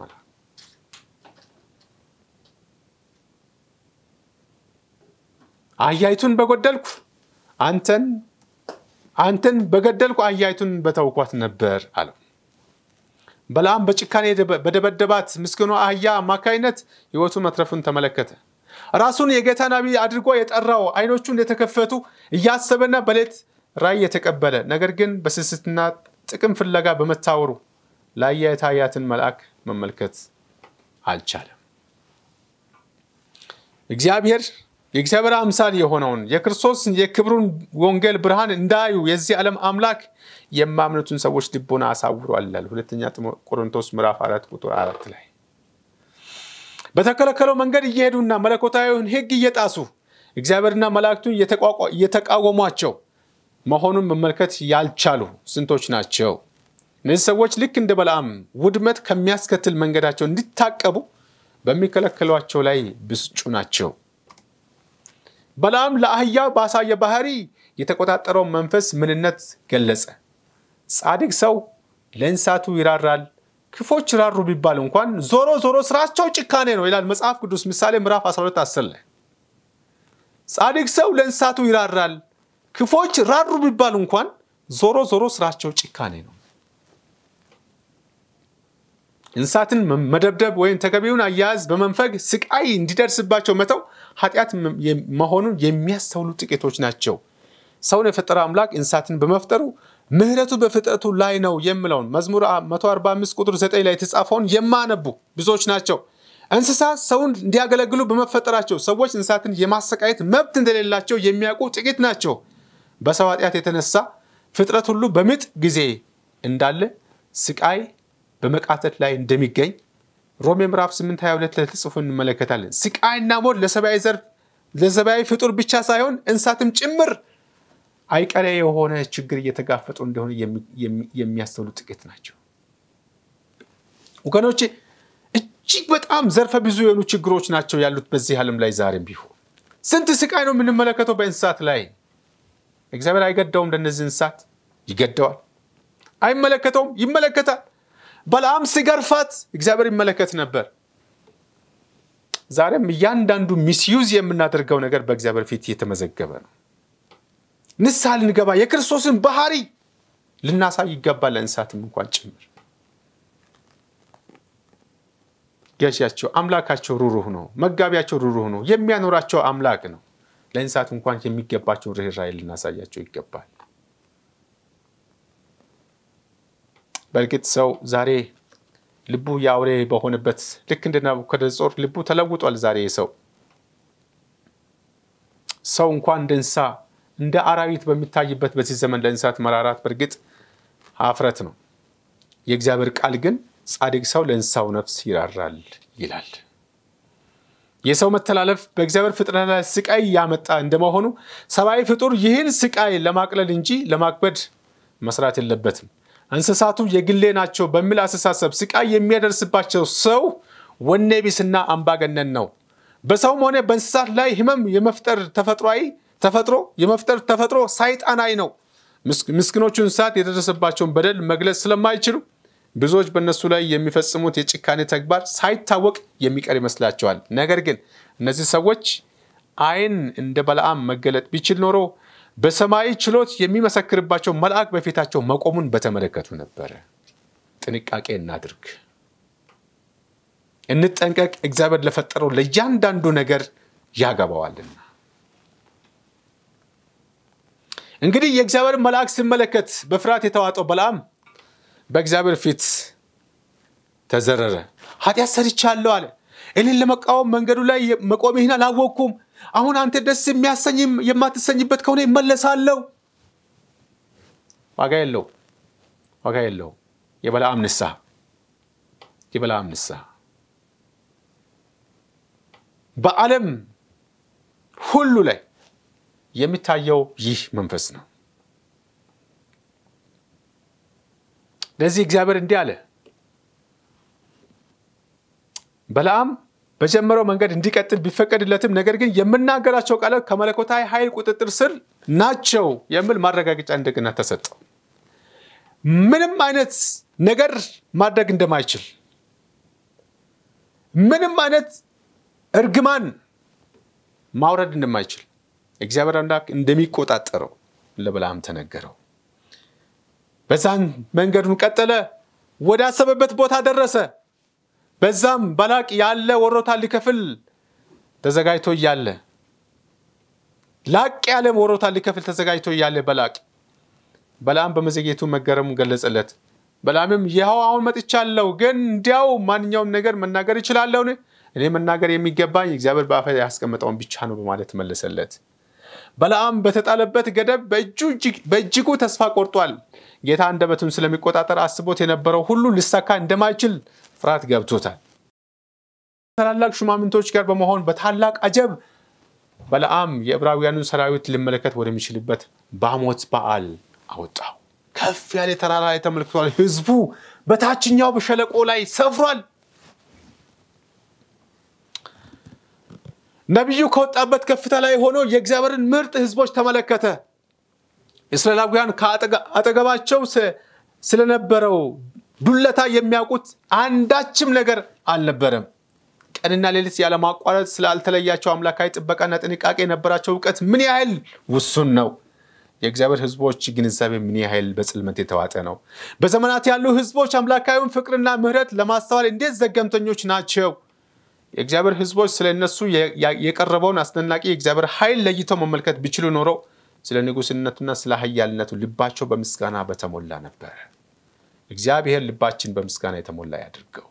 አህያይቱን በጎደልኩ አንተን አንተን በገደልኩ አህያይቱን በተውኳት ነበር አለው። በለዓም በጭካኔ በደበደባት ምስኪኗ አህያ አማካይነት ሕይወቱ መትረፉን ተመለከተ። ራሱን የጌታ ነቢይ አድርጎ የጠራው ዓይኖቹ እንደተከፈቱ እያሰበና በሌት ራእይ የተቀበለ ነገር ግን በስስትና ጥቅም ፍለጋ በመታወሩ ለአህያ የታያትን መልአክ መመልከት አልቻለም። እግዚአብሔር የእግዚአብሔር አምሳል የሆነውን የክርስቶስ የክብሩን ወንጌል ብርሃን እንዳዩ የዚህ ዓለም አምላክ የማምኑትን ሰዎች ልቦና አሳውሯል ይላል ሁለተኛ ቆሮንቶስ ምዕራፍ አራት ቁጥር አራት ላይ በተከለከለው መንገድ እየሄዱና መለኮታዊውን ሕግ እየጣሱ እግዚአብሔርና መላእክቱን እየተቃወሟቸው መሆኑን መመልከት ያልቻሉ ስንቶች ናቸው? እነዚህ ሰዎች ልክ እንደ በለዓም ውድመት ከሚያስከትል መንገዳቸው እንዲታቀቡ በሚከለከሏቸው ላይ ብስጩ ናቸው። በለዓም ለአህያ ባሳየ ባህሪ የተቆጣጠረው መንፈስ ምንነት ገለጸ። ጻድቅ ሰው ለእንስሳቱ ይራራል፣ ክፎች ይራሩ ቢባል እንኳን ዞሮ ዞሮ ስራቸው ጭካኔ ነው ይላል መጽሐፍ ቅዱስ ምሳሌ ምዕራፍ 12 10 ላይ ጻድቅ ሰው ለእንስሳቱ ይራራል። ክፎች ራሩ ቢባሉ እንኳን ዞሮ ዞሮ ስራቸው ጭካኔ ነው። እንስሳትን መደብደብ ወይም ተገቢውን አያያዝ በመንፈግ ስቃይ እንዲደርስባቸው መተው ኃጢአት መሆኑን የሚያስተውሉ ጥቂቶች ናቸው። ሰውን የፈጠረ አምላክ እንስሳትን በመፍጠሩ ምሕረቱ በፍጥረቱ ላይ ነው የሚለውን መዝሙር 145 ቁጥር 9 ላይ የተጻፈውን የማነቡ ብዙዎች ናቸው። እንስሳት ሰውን እንዲያገለግሉ በመፈጠራቸው ሰዎች እንስሳትን የማሰቃየት መብት እንደሌላቸው የሚያውቁ ጥቂት ናቸው። በሰው ኃጢአት የተነሳ ፍጥረት ሁሉ በምጥ ጊዜ እንዳለ ስቃይ በመቃተት ላይ እንደሚገኝ ሮሜ ምዕራፍ 8 22 ላይ ተጽፎ እንመለከታለን። ስቃይና ሞት ለሰብአዊ ዘር ለሰብአዊ ፍጡር ብቻ ሳይሆን እንስሳትም ጭምር አይቀሬ የሆነ ችግር እየተጋፈጡ እንደሆነ የሚያስተውሉ ጥቂት ናቸው። ወገኖቼ እጅግ በጣም ዘርፈ ብዙ የሆኑ ችግሮች ናቸው ያሉት በዚህ ዓለም ላይ ዛሬም ቢሆን ስንት ስቃይ ነው የምንመለከተው በእንስሳት ላይ። እግዚአብሔር አይገደውም? ለእነዚህ እንስሳት ይገደዋል። አይመለከተውም? ይመለከታል። በለዓም ሲገርፋት እግዚአብሔር ይመለከት ነበር። ዛሬም እያንዳንዱ ሚስዩዝ የምናደርገው ነገር በእግዚአብሔር ፊት እየተመዘገበ ነው። ንስሐ ልንገባ የክርስቶስን ባህሪ ልናሳይ ይገባል፣ ለእንስሳትም እንኳን ጭምር። ገዢያቸው አምላካቸው ሩሩህ ነው። መጋቢያቸው ሩሩህ ነው። የሚያኖራቸው አምላክ ነው። ለእንስሳት እንኳን የሚገባቸውን ርኅራኄ ልናሳያቸው ይገባል። በእርግጥ ሰው ዛሬ ልቡ የአውሬ በሆነበት ልክ እንደ ናቡከደነፆር ልቡ ተለውጧል። ዛሬ ሰው ሰው እንኳን እንደ እንስሳ እንደ አራዊት በሚታይበት በዚህ ዘመን ለእንስሳት መራራት በእርግጥ ሀፍረት ነው። የእግዚአብሔር ቃል ግን ጻድቅ ሰው ለእንስሳው ነፍስ ይራራል ይላል። የሰው መተላለፍ በእግዚአብሔር ፍጥረት ላይ ስቃይ ያመጣ እንደመሆኑ ሰብአዊ ፍጡር ይህን ስቃይ ለማቅለል እንጂ ለማክበድ መስራት የለበትም። እንስሳቱ የግሌ ናቸው በሚል አስተሳሰብ ስቃይ የሚያደርስባቸው ሰው ወኔ ቢስና አምባገነን ነው። በሰውም ሆነ በእንስሳት ላይ ህመም የመፍጠር ተፈጥሯዊ ተፈጥሮ የመፍጠር ተፈጥሮ ሳይጣናዊ ነው። ምስኪኖቹ እንስሳት የደረሰባቸውን በደል መግለጽ ስለማይችሉ ብዙዎች በእነሱ ላይ የሚፈጽሙት የጭካኔ ተግባር ሳይታወቅ የሚቀር ይመስላቸዋል። ነገር ግን እነዚህ ሰዎች ዓይን እንደ በለዓም መገለጥ ቢችል ኖሮ በሰማይ ችሎት የሚመሰክርባቸው መልአክ በፊታቸው መቆሙን በተመለከቱ ነበረ። ጥንቃቄ እናድርግ፣ እንጠንቀቅ። እግዚአብሔር ለፈጠረው ለእያንዳንዱ ነገር ያገባዋልና። እንግዲህ የእግዚአብሔር መልአክ ሲመለከት በፍርሃት የተዋጠው በለዓም በእግዚአብሔር ፊት ተዘረረ። ኃጢአት ሰርቻለሁ አለ። እኔን ለመቃወም መንገዱ ላይ መቆምህን አላወቅኩም። አሁን አንተ ደስ የሚያሰኝ የማትሰኝበት ከሆነ ይመለሳለሁ። ዋጋ የለው ዋጋ የለው። የበለዓም ንስሐ የበለዓም ንስሐ በዓለም ሁሉ ላይ የሚታየው ይህ መንፈስ ነው። ለዚህ እግዚአብሔር እንዲህ አለ፣ በለዓም በጀመረው መንገድ እንዲቀጥል ቢፈቀድለትም ነገር ግን የምናገራቸው ቃላት ከመለኮታዊ ኃይል ቁጥጥር ስር ናቸው የሚል ማረጋገጫ እንደገና ተሰጠው። ምንም አይነት ነገር ማድረግ እንደማይችል፣ ምንም አይነት እርግማን ማውረድ እንደማይችል እግዚአብሔር አምላክ እንደሚቆጣጠረው ለበለዓም ተነገረው። በዛን መንገዱን ቀጠለ፣ ወደ አሰበበት ቦታ ደረሰ። በዛም ባላቅ ያለ ወሮታ ሊከፍል ተዘጋጅቶ እያለ ላቅ ያለ ወሮታ ሊከፍል ተዘጋጅቶ እያለ በላቅ በለዓም በመዘግየቱ መገረሙ ገለጸለት። በለዓምም ይኸው አሁን መጥቻለሁ፣ ግን እንዲያው ማንኛውም ነገር መናገር እችላለሁን? እኔ መናገር የሚገባኝ እግዚአብሔር በአፌ ያስቀመጠውን ብቻ ነው በማለት መለሰለት። በለዓም በተጣለበት ገደብ በእጅጉ ተስፋ ቆርጧል። ጌታ አንደበቱን ስለሚቆጣጠር አስቦት የነበረው ሁሉ ሊሳካ እንደማይችል ፍርሃት ገብቶታል። ታላላቅ ሹማምንቶች ጋር በመሆን በታላቅ አጀብ በለዓም የዕብራውያኑን ሰራዊት ሊመለከት ወደሚችልበት ባሞት በዓል አወጣው። ከፍ ያለ ተራራ ላይ ተመልክቷል። ህዝቡ በታችኛው በሸለቆ ላይ ሰፍሯል። ነቢዩ ከወጣበት ከፍታ ላይ ሆኖ የእግዚአብሔርን ምርጥ ህዝቦች ተመለከተ። እስራኤላውያን ከአጠገባቸው ስለነበረው ዱለታ የሚያውቁት አንዳችም ነገር አልነበረም። ቀንና ሌሊት ያለማቋረጥ ስላልተለያቸው አምላካዊ ጥበቃና ጥንቃቄ የነበራቸው እውቀት ምን ያህል ውሱን ነው። የእግዚአብሔር ሕዝቦች ግንዛቤ ምን ያህል በጽልመት የተዋጠ ነው። በዘመናት ያሉ ሕዝቦች አምላካዊውን ፍቅርና ምሕረት ለማስተዋል እንዴት ዘገምተኞች ናቸው። የእግዚአብሔር ሕዝቦች ስለ እነሱ የቀረበውን አስደናቂ የእግዚአብሔር ኃይል ለይተው መመልከት ቢችሉ ኖረው ስለ ንጉሥነቱና ስለ ኃያልነቱ ልባቸው በምስጋና በተሞላ ነበር። እግዚአብሔር ልባችን በምስጋና የተሞላ ያድርገው።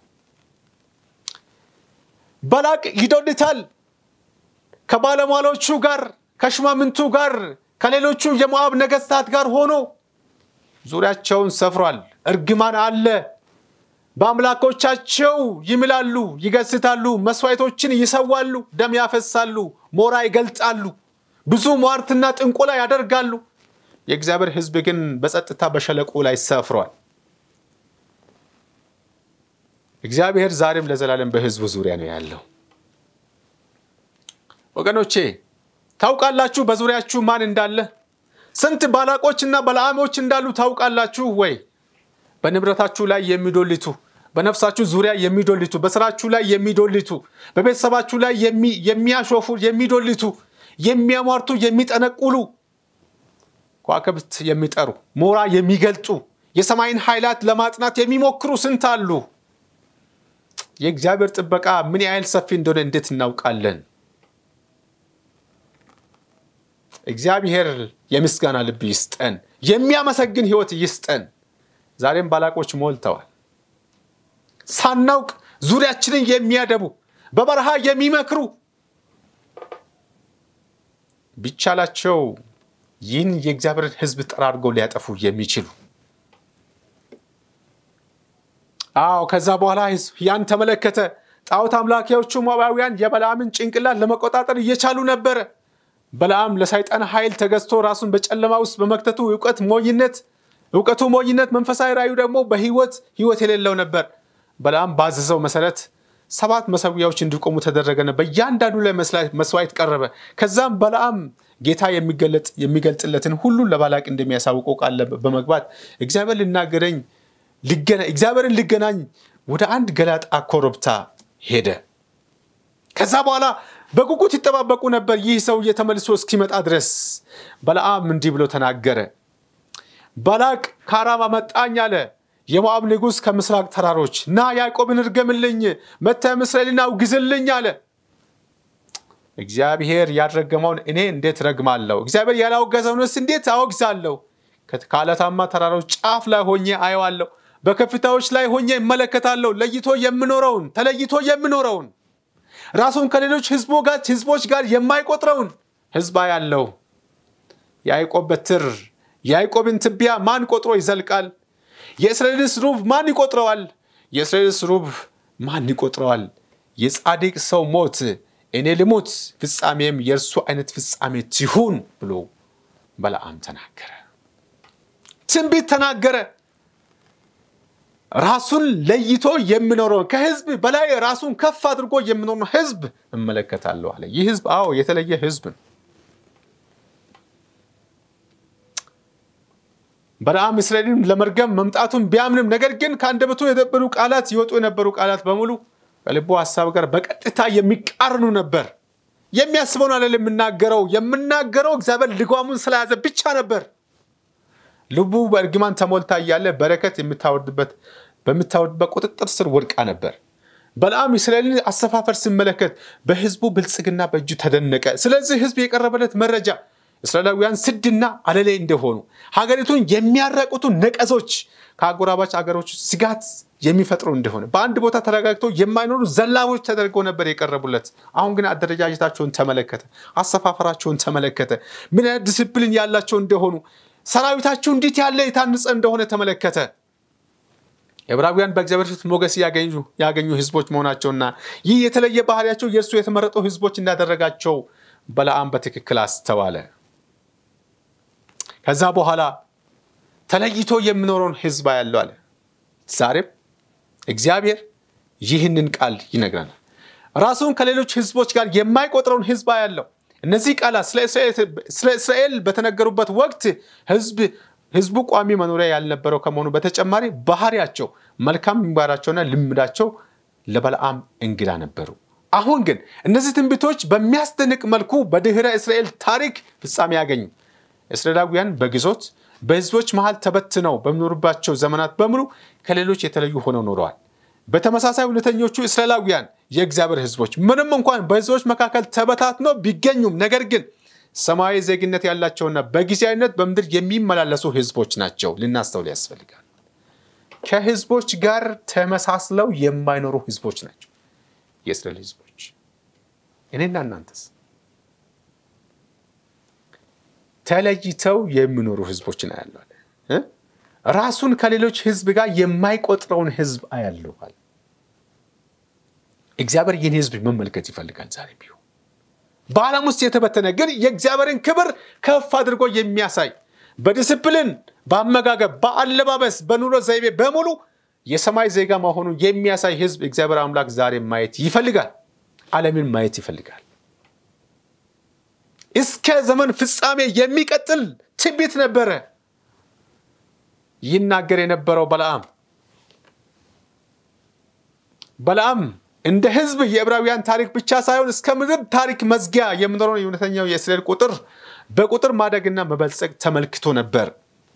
ባላቅ ይዶልታል። ከባለሟሎቹ ጋር ከሽማምንቱ ጋር ከሌሎቹ የሞዓብ ነገስታት ጋር ሆኖ ዙሪያቸውን ሰፍሯል። እርግማን አለ። በአምላኮቻቸው ይምላሉ፣ ይገስታሉ፣ መስዋዕቶችን ይሰዋሉ፣ ደም ያፈሳሉ፣ ሞራ ይገልጣሉ፣ ብዙ ሟርትና ጥንቆላ ያደርጋሉ። የእግዚአብሔር ሕዝብ ግን በጸጥታ በሸለቆ ላይ ሰፍሯል። እግዚአብሔር ዛሬም ለዘላለም በሕዝቡ ዙሪያ ነው ያለው። ወገኖቼ ታውቃላችሁ በዙሪያችሁ ማን እንዳለ? ስንት ባላቆችና በለዓሞች እንዳሉ ታውቃላችሁ ወይ? በንብረታችሁ ላይ የሚዶልቱ፣ በነፍሳችሁ ዙሪያ የሚዶልቱ፣ በስራችሁ ላይ የሚዶልቱ፣ በቤተሰባችሁ ላይ የሚያሾፉ፣ የሚዶልቱ፣ የሚያሟርቱ፣ የሚጠነቁሉ፣ ከዋክብት የሚጠሩ፣ ሞራ የሚገልጡ፣ የሰማይን ኃይላት ለማጽናት የሚሞክሩ ስንት አሉ። የእግዚአብሔር ጥበቃ ምን ያህል ሰፊ እንደሆነ እንዴት እናውቃለን? እግዚአብሔር የምስጋና ልብ ይስጠን፣ የሚያመሰግን ህይወት ይስጠን። ዛሬም ባላቆች ሞልተዋል። ሳናውቅ ዙሪያችንን የሚያደቡ በበረሃ የሚመክሩ ቢቻላቸው ይህን የእግዚአብሔርን ሕዝብ ጠራርገው ሊያጠፉ የሚችሉ አዎ። ከዛ በኋላ ያን ተመለከተ። ጣዖት አምላኪዎቹ ሞዓባውያን የበለዓምን ጭንቅላት ለመቆጣጠር እየቻሉ ነበረ። በለዓም ለሰይጣን ኃይል ተገዝቶ ራሱን በጨለማ ውስጥ በመክተቱ እውቀት ሞኝነት እውቀቱ ሞኝነት፣ መንፈሳዊ ራእዩ ደግሞ በህይወት ህይወት የሌለው ነበር። በለዓም ባዘዘው መሰረት ሰባት መሰዊያዎች እንዲቆሙ ተደረገ። በእያንዳንዱ ላይ መስዋዕት ቀረበ። ከዛም በለዓም ጌታ የሚገልጥለትን ሁሉ ለባላቅ እንደሚያሳውቀው ቃል በመግባት እግዚአብሔር ልናገረኝ እግዚአብሔርን ልገናኝ ወደ አንድ ገላጣ ኮረብታ ሄደ። ከዛ በኋላ በጉጉት ይጠባበቁ ነበር፣ ይህ ሰውዬ ተመልሶ እስኪመጣ ድረስ። በለዓም እንዲህ ብሎ ተናገረ። ባላቅ ከአራማ መጣኝ አለ። የሞዓብ ንጉሥ ከምስራቅ ተራሮች ና ያዕቆብን እርገምልኝ፣ መተህም እስራኤልን አውግዝልኝ አለ። እግዚአብሔር ያልረገመውን እኔ እንዴት ረግማለሁ? እግዚአብሔር ያላወገዘውንስ እንዴት አወግዛለሁ? ከዓለታማ ተራሮች ጫፍ ላይ ሆኜ አየዋለሁ። በከፍታዎች ላይ ሆኜ እመለከታለሁ። ለይቶ የምኖረውን ተለይቶ የምኖረውን ራሱን ከሌሎች ህዝቦች ጋር የማይቆጥረውን ህዝብ ያለው የያዕቆብ በትር የያዕቆብን ትቢያ ማን ቆጥሮ ይዘልቃል? የእስራኤልስ ሩብ ማን ይቆጥረዋል? የእስራኤልስ ሩብ ማን ይቆጥረዋል? የጻድቅ ሰው ሞት እኔ ልሙት፣ ፍጻሜም የእርሱ አይነት ፍጻሜ ትሁን ብሎ በለዓም ተናገረ። ትንቢት ተናገረ። ራሱን ለይቶ የሚኖረውን ከህዝብ በላይ ራሱን ከፍ አድርጎ የሚኖረውን ህዝብ እመለከታለሁ አለ። ይህ ህዝብ አዎ የተለየ ህዝብ ነው። በለዓም እስራኤልን ለመርገም መምጣቱን ቢያምንም ነገር ግን ከአንደበቱ የነበሩ ቃላት ይወጡ የነበሩ ቃላት በሙሉ ከልቡ ሀሳብ ጋር በቀጥታ የሚቃርኑ ነበር። የሚያስበውን አለ የምናገረው የምናገረው እግዚአብሔር ልጓሙን ስለያዘ ብቻ ነበር። ልቡ በእርግማን ተሞልታ እያለ በረከት የምታወርድበት በምታወርድበት ቁጥጥር ስር ወድቃ ነበር። በለዓም እስራኤልን አሰፋፈር ሲመለከት በህዝቡ ብልጽግና በእጁ ተደነቀ። ስለዚህ ህዝብ የቀረበለት መረጃ እስራኤላውያን ስድና አለሌ እንደሆኑ ሀገሪቱን የሚያራቁቱ ነቀዞች ከአጎራባች አገሮች ስጋት የሚፈጥሩ እንደሆነ በአንድ ቦታ ተረጋግተው የማይኖሩ ዘላቦች ተደርገው ነበር የቀረቡለት። አሁን ግን አደረጃጀታቸውን ተመለከተ፣ አሰፋፈራቸውን ተመለከተ፣ ምን አይነት ዲስፕሊን ያላቸው እንደሆኑ ሰራዊታቸው እንዴት ያለ የታነጸ እንደሆነ ተመለከተ። ዕብራውያን በእግዚአብሔር ፊት ሞገስ ያገኙ ህዝቦች መሆናቸውና ይህ የተለየ ባህሪያቸው የእርሱ የተመረጡ ህዝቦች እንዳደረጋቸው በለዓም በትክክል አስተዋለ። ከዛ በኋላ ተለይቶ የሚኖረውን ህዝብ ያለው አለ። ዛሬም እግዚአብሔር ይህንን ቃል ይነግረናል። ራሱን ከሌሎች ህዝቦች ጋር የማይቆጥረውን ህዝብ ያለው እነዚህ ቃላት ስለ እስራኤል በተነገሩበት ወቅት ህዝቡ ቋሚ መኖሪያ ያልነበረው ከመሆኑ በተጨማሪ ባህሪያቸው፣ መልካም ምግባራቸውና ልምዳቸው ለበለዓም እንግዳ ነበሩ። አሁን ግን እነዚህ ትንቢቶች በሚያስደንቅ መልኩ በድህረ እስራኤል ታሪክ ፍጻሜ ያገኙ። እስራኤላውያን በግዞት በህዝቦች መሃል ተበትነው በሚኖሩባቸው ዘመናት በሙሉ ከሌሎች የተለዩ ሆነው ኖረዋል። በተመሳሳይ እውነተኞቹ እስራኤላውያን የእግዚአብሔር ህዝቦች ምንም እንኳን በህዝቦች መካከል ተበታትነው ቢገኙም ነገር ግን ሰማያዊ ዜግነት ያላቸውና በጊዜያዊነት በምድር የሚመላለሱ ህዝቦች ናቸው። ልናስተውል ያስፈልጋል። ከህዝቦች ጋር ተመሳስለው የማይኖሩ ህዝቦች ናቸው የእስራኤል ህዝቦች። እኔና እናንተስ ተለይተው የሚኖሩ ህዝቦችን አያለዋል። ራሱን ከሌሎች ህዝብ ጋር የማይቆጥረውን ህዝብ አያለዋል። እግዚአብሔር ይህን ህዝብ መመልከት ይፈልጋል ዛሬ ቢሆን በዓለም ውስጥ የተበተነ ግን የእግዚአብሔርን ክብር ከፍ አድርጎ የሚያሳይ በዲስፕሊን፣ በአመጋገብ፣ በአለባበስ፣ በኑሮ ዘይቤ በሙሉ የሰማይ ዜጋ መሆኑን የሚያሳይ ህዝብ እግዚአብሔር አምላክ ዛሬ ማየት ይፈልጋል። ዓለምን ማየት ይፈልጋል። እስከ ዘመን ፍጻሜ የሚቀጥል ትንቢት ነበረ ይናገር የነበረው በለዓም በለዓም እንደ ህዝብ የዕብራውያን ታሪክ ብቻ ሳይሆን እስከ ምድር ታሪክ መዝጊያ የምኖረውን የእውነተኛው የእስራኤል ቁጥር በቁጥር ማደግና መበልጸግ ተመልክቶ ነበር።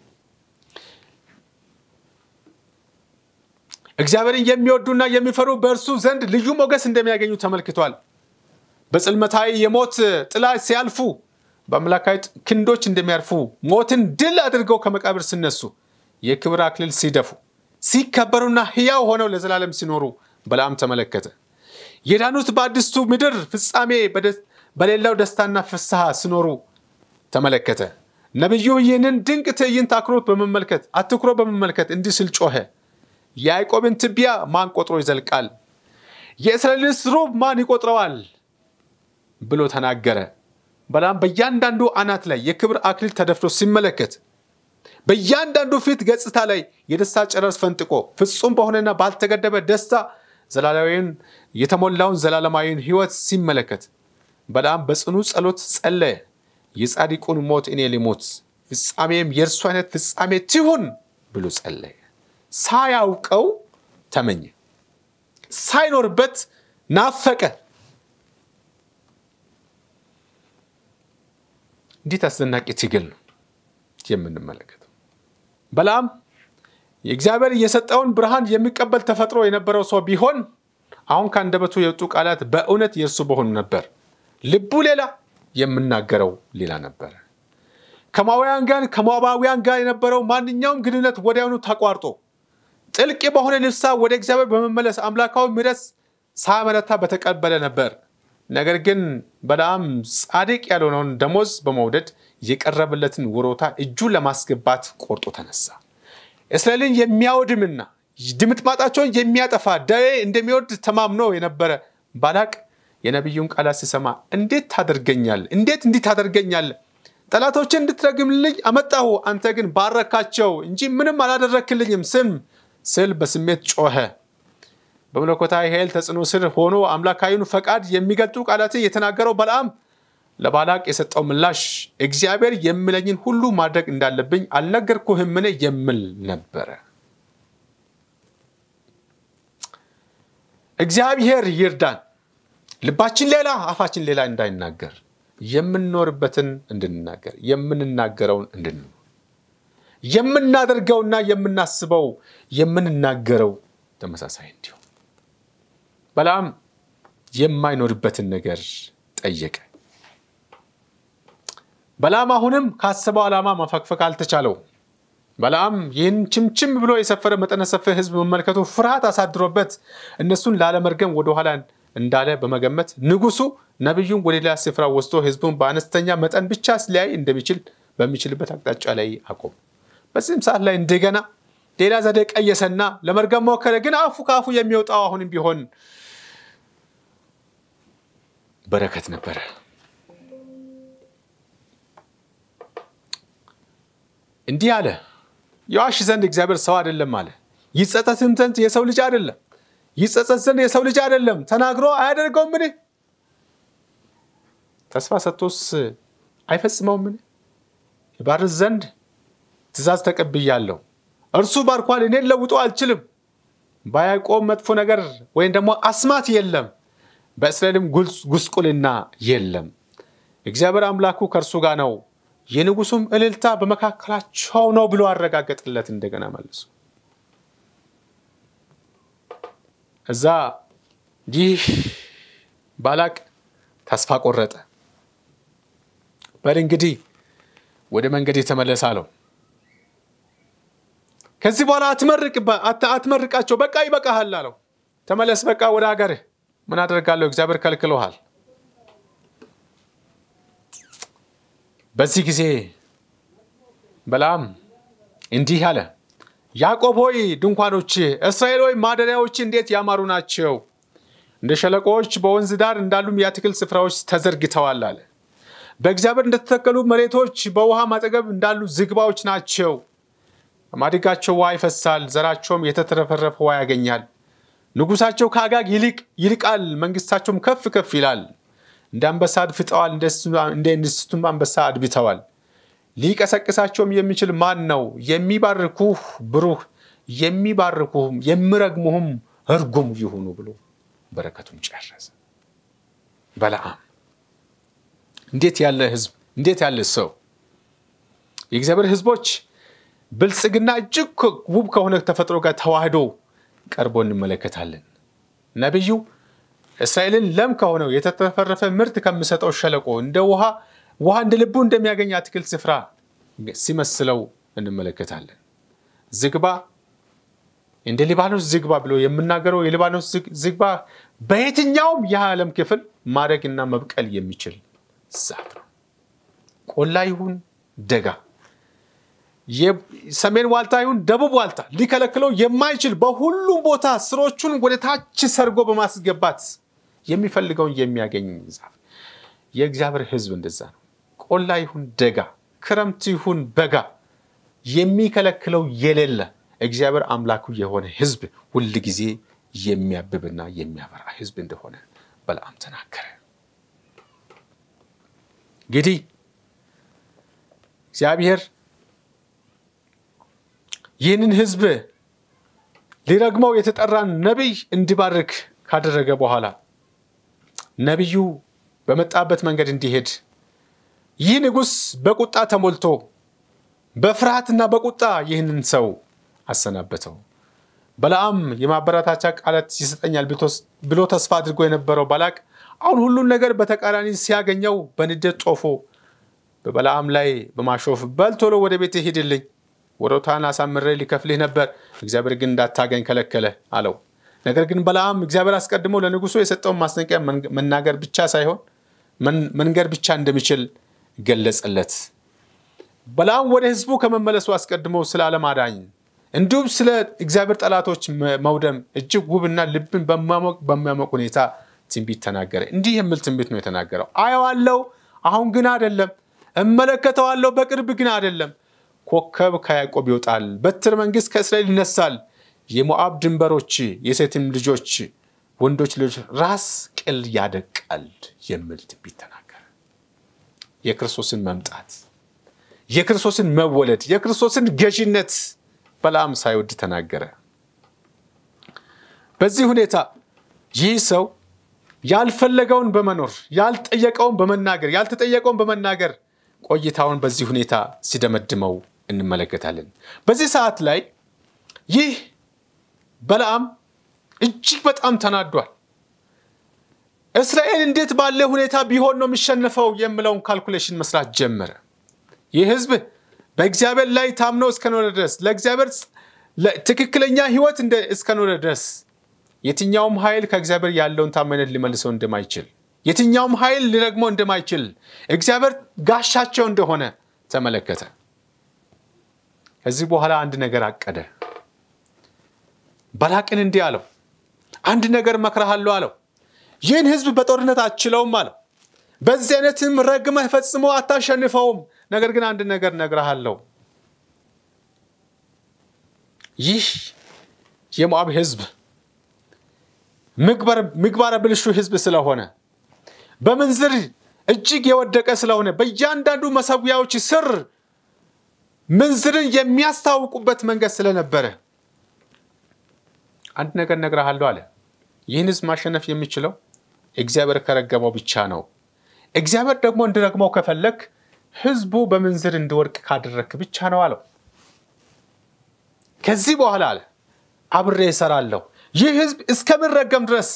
እግዚአብሔርን የሚወዱና የሚፈሩ በእርሱ ዘንድ ልዩ ሞገስ እንደሚያገኙ ተመልክቷል። በጽልመታዊ የሞት ጥላ ሲያልፉ በአምላካዊ ክንዶች እንደሚያርፉ ሞትን ድል አድርገው ከመቃብር ሲነሱ የክብር አክሊል ሲደፉ ሲከበሩና ሕያው ሆነው ለዘላለም ሲኖሩ በለዓም ተመለከተ። የዳኑት በአዲስቱ ምድር ፍጻሜ በሌላው ደስታና ፍስሐ ሲኖሩ ተመለከተ። ነቢዩ ይህንን ድንቅ ትዕይንት አክሮት በመመልከት አትኩሮ በመመልከት እንዲህ ሲል ጮኸ። የያዕቆብን ትቢያ ማን ቆጥሮ ይዘልቃል? የእስራኤልንስ ሩብ ማን ይቆጥረዋል? ብሎ ተናገረ። በለዓም በእያንዳንዱ አናት ላይ የክብር አክሊል ተደፍቶ ሲመለከት በእያንዳንዱ ፊት ገጽታ ላይ የደስታ ጨረር ፈንጥቆ ፍጹም በሆነና ባልተገደበ ደስታ ዘላለማዊን የተሞላውን ዘላለማዊን ሕይወት ሲመለከት በለዓም በጽኑ ጸሎት ጸለየ። የጻድቁን ሞት እኔ ልሞት፣ ፍጻሜም የእርሱ አይነት ፍጻሜ ትሁን ብሎ ጸለየ። ሳያውቀው ተመኘ፣ ሳይኖርበት ናፈቀ። እንዴት አስደናቂ ትግል ነው የምንመለከተው። በለዓም የእግዚአብሔር የሰጠውን ብርሃን የሚቀበል ተፈጥሮ የነበረው ሰው ቢሆን አሁን ከአንደበቱ የወጡ ቃላት በእውነት የእርሱ በሆኑ ነበር። ልቡ ሌላ፣ የምናገረው ሌላ ነበረ። ከማውያን ጋር ከሞዓባውያን ጋር የነበረው ማንኛውም ግንኙነት ወዲያውኑ ተቋርጦ ጥልቅ በሆነ ንስሐ ወደ እግዚአብሔር በመመለስ አምላካዊ ምሕረት ሳያመነታ በተቀበለ ነበር። ነገር ግን በለዓም ጻድቅ ያልሆነውን ደሞዝ በመውደድ የቀረበለትን ወሮታ እጁ ለማስገባት ቆርጦ ተነሳ። እስራኤልን የሚያወድምና ድምጥማጣቸውን የሚያጠፋ ደዌ እንደሚወድ ተማምኖ የነበረ ባላቅ የነቢዩን ቃላት ሲሰማ እንዴት ታደርገኛል? እንዴት እንዲህ ታደርገኛል? ጠላቶችን እንድትረግምልኝ አመጣሁ፣ አንተ ግን ባረካቸው እንጂ ምንም አላደረክልኝም ስም ስል በስሜት ጮኸ። በመለኮታዊ ኃይል ተጽዕኖ ስር ሆኖ አምላካዊውን ፈቃድ የሚገልጡ ቃላትን የተናገረው በለዓም ለባላቅ የሰጠው ምላሽ እግዚአብሔር የሚለኝን ሁሉ ማድረግ እንዳለብኝ አልነገርኩህምን የሚል ነበረ። እግዚአብሔር ይርዳን። ልባችን ሌላ አፋችን ሌላ እንዳይናገር የምንኖርበትን እንድንናገር የምንናገረውን እንድንኖር የምናደርገውና የምናስበው የምንናገረው ተመሳሳይ እንዲሁም በለዓም የማይኖርበትን ነገር ጠየቀ። በለዓም አሁንም ካሰበው ዓላማ ማፈግፈግ አልተቻለው። በለዓም ይህን ችምችም ብሎ የሰፈረ መጠነ ሰፊ ሕዝብ መመልከቱ ፍርሃት አሳድሮበት እነሱን ላለመርገም ወደኋላ እንዳለ በመገመት ንጉሱ ነቢዩን ወደ ሌላ ስፍራ ወስዶ ሕዝቡን በአነስተኛ መጠን ብቻ ሊያይ እንደሚችል በሚችልበት አቅጣጫ ላይ አቆም። በዚህም ሰዓት ላይ እንደገና ሌላ ዘዴ ቀየሰና ለመርገም ሞከረ። ግን አፉ ከአፉ የሚወጣው አሁንም ቢሆን በረከት ነበረ። እንዲህ አለ፣ የዋሽ ዘንድ እግዚአብሔር ሰው አይደለም አለ። ይጸጸትም ዘንድ የሰው ልጅ አይደለም። ይጸጸት ዘንድ የሰው ልጅ አይደለም። ተናግሮ አያደርገውም? ምን ተስፋ ሰጥቶስ አይፈጽመውም? ምን ይባርክ ዘንድ ትእዛዝ ተቀብያለሁ። እርሱ ባርኳል፣ እኔን ለውጦ አልችልም። በያዕቆብ መጥፎ ነገር ወይም ደግሞ አስማት የለም። በእስራኤልም ጉስቁልና የለም። እግዚአብሔር አምላኩ ከእርሱ ጋር ነው፣ የንጉሱም እልልታ በመካከላቸው ነው ብሎ አረጋገጥለት። እንደገና መልሱ እዛ ይህ ባላቅ ተስፋ ቆረጠ። በል እንግዲህ ወደ መንገድ የተመለሰ አለው። ከዚህ በኋላ አትመርቃቸው፣ በቃ ይበቃሃል አለው። ተመለስ፣ በቃ ወደ ሀገርህ። ምን አደርጋለሁ? እግዚአብሔር ከልክሎሃል። በዚህ ጊዜ በለዓም እንዲህ አለ፣ ያዕቆብ ሆይ ድንኳኖች፣ እስራኤል ሆይ ማደሪያዎች እንዴት ያማሩ ናቸው! እንደ ሸለቆዎች በወንዝ ዳር እንዳሉም የአትክልት ስፍራዎች ተዘርግተዋል አለ። በእግዚአብሔር እንደተተከሉ መሬቶች በውሃ ማጠገብ እንዳሉ ዝግባዎች ናቸው። በማድጋቸው ውሃ ይፈሳል፣ ዘራቸውም የተትረፈረፈ ውሃ ያገኛል። ንጉሳቸው ከአጋግ ይልቅ ይልቃል፣ መንግስታቸውም ከፍ ከፍ ይላል። እንደ አንበሳ አድፍጠዋል፣ እንደ እንስቱም አንበሳ አድብተዋል። ሊቀሰቅሳቸውም የሚችል ማን ነው? የሚባርኩህ ብሩህ፣ የሚባርኩህም የሚረግሙህም እርጉም ይሁኑ ብሎ በረከቱን ጨረሰ። በለዓም እንዴት ያለ ህዝብ! እንዴት ያለ ሰው! የእግዚአብሔር ህዝቦች ብልጽግና እጅግ ውብ ከሆነ ተፈጥሮ ጋር ተዋህዶ ቀርቦ እንመለከታለን። ነቢዩ እስራኤልን ለም ከሆነው የተትረፈረፈ ምርት ከሚሰጠው ሸለቆ እንደ ውሃ ውሃ እንደ ልቡ እንደሚያገኝ አትክልት ስፍራ ሲመስለው እንመለከታለን። ዝግባ እንደ ሊባኖስ ዝግባ ብሎ የምናገረው የሊባኖስ ዝግባ በየትኛውም የዓለም ክፍል ማደግና መብቀል የሚችል ዛፍ ነው። ቆላ ይሁን ደጋ፣ ሰሜን ዋልታ ይሁን ደቡብ ዋልታ ሊከለክለው የማይችል በሁሉም ቦታ ስሮቹን ወደ ታች ሰርጎ በማስገባት የሚፈልገውን የሚያገኝ ዛፍ። የእግዚአብሔር ሕዝብ እንደዛ ነው። ቆላ ይሁን ደጋ፣ ክረምት ይሁን በጋ የሚከለክለው የሌለ እግዚአብሔር አምላኩ የሆነ ሕዝብ ሁል ጊዜ የሚያብብና የሚያበራ ሕዝብ እንደሆነ በለዓም ተናገረ። እንግዲህ እግዚአብሔር ይህንን ሕዝብ ሊረግመው የተጠራን ነቢይ እንዲባርክ ካደረገ በኋላ ነቢዩ በመጣበት መንገድ እንዲሄድ ይህ ንጉሥ በቁጣ ተሞልቶ በፍርሃትና በቁጣ ይህንን ሰው አሰናበተው። በለዓም የማበረታቻ ቃላት ይሰጠኛል ብሎ ተስፋ አድርጎ የነበረው ባላቅ አሁን ሁሉን ነገር በተቃራኒ ሲያገኘው በንዴት ጦፎ በበለዓም ላይ በማሾፍ በል ቶሎ ወደ ቤት ሂድልኝ፣ ወሮታን አሳምሬ ሊከፍልህ ነበር፣ እግዚአብሔር ግን እንዳታገኝ ከለከለ አለው። ነገር ግን በለዓም እግዚአብሔር አስቀድሞ ለንጉሱ የሰጠውን ማስጠንቀቂያ መናገር ብቻ ሳይሆን መንገር ብቻ እንደሚችል ገለጸለት። በለዓም ወደ ህዝቡ ከመመለሱ አስቀድሞ ስለ ዓለም አዳኝ እንዲሁም ስለ እግዚአብሔር ጠላቶች መውደም እጅግ ውብና ልብን በሚያሞቅ ሁኔታ ትንቢት ተናገረ። እንዲህ የሚል ትንቢት ነው የተናገረው። አየዋለሁ፣ አሁን ግን አይደለም። እመለከተዋለሁ፣ በቅርብ ግን አይደለም። ኮከብ ከያዕቆብ ይወጣል፣ በትር መንግስት ከእስራኤል ይነሳል። የሞዓብ ድንበሮች የሴትም ልጆች ወንዶች ልጆች ራስ ቅል ያደቃል የሚል ትንቢት ተናገረ። የክርስቶስን መምጣት፣ የክርስቶስን መወለድ፣ የክርስቶስን ገዥነት በለዓም ሳይወድ ተናገረ። በዚህ ሁኔታ ይህ ሰው ያልፈለገውን በመኖር ያልጠየቀውን በመናገር ያልተጠየቀውን በመናገር ቆይታውን በዚህ ሁኔታ ሲደመድመው እንመለከታለን። በዚህ ሰዓት ላይ ይህ በለዓም እጅግ በጣም ተናዷል። እስራኤል እንዴት ባለ ሁኔታ ቢሆን ነው የሚሸነፈው የሚለውን ካልኩሌሽን መስራት ጀመረ። ይህ ህዝብ በእግዚአብሔር ላይ ታምኖ እስከኖረ ድረስ ለእግዚአብሔር ትክክለኛ ህይወት እስከኖረ ድረስ የትኛውም ኃይል ከእግዚአብሔር ያለውን ታማኝነት ሊመልሰው እንደማይችል የትኛውም ኃይል ሊረግመው እንደማይችል እግዚአብሔር ጋሻቸው እንደሆነ ተመለከተ። ከዚህ በኋላ አንድ ነገር አቀደ። ባላቅን እንዲህ አለው፣ አንድ ነገር መክረሃለሁ አለው። ይህን ህዝብ በጦርነት አችለውም አለው። በዚህ አይነትም ረግመህ ፈጽሞ አታሸንፈውም። ነገር ግን አንድ ነገር ነግረሃለሁ። ይህ የሞዓብ ህዝብ ምግባረ ብልሹ ህዝብ ስለሆነ በምንዝር እጅግ የወደቀ ስለሆነ በእያንዳንዱ መሰዊያዎች ስር ምንዝርን የሚያስታውቁበት መንገድ ስለነበረ አንድ ነገር ነግረሃለሁ አለ። ይህን ህዝብ ማሸነፍ የሚችለው እግዚአብሔር ከረገመው ብቻ ነው። እግዚአብሔር ደግሞ እንዲረግመው ከፈለግ ሕዝቡ በምንዝር እንዲወድቅ ካደረግክ ብቻ ነው አለው። ከዚህ በኋላ አለ አብሬ እሰራለሁ፣ ይህ ሕዝብ እስከምረገም ድረስ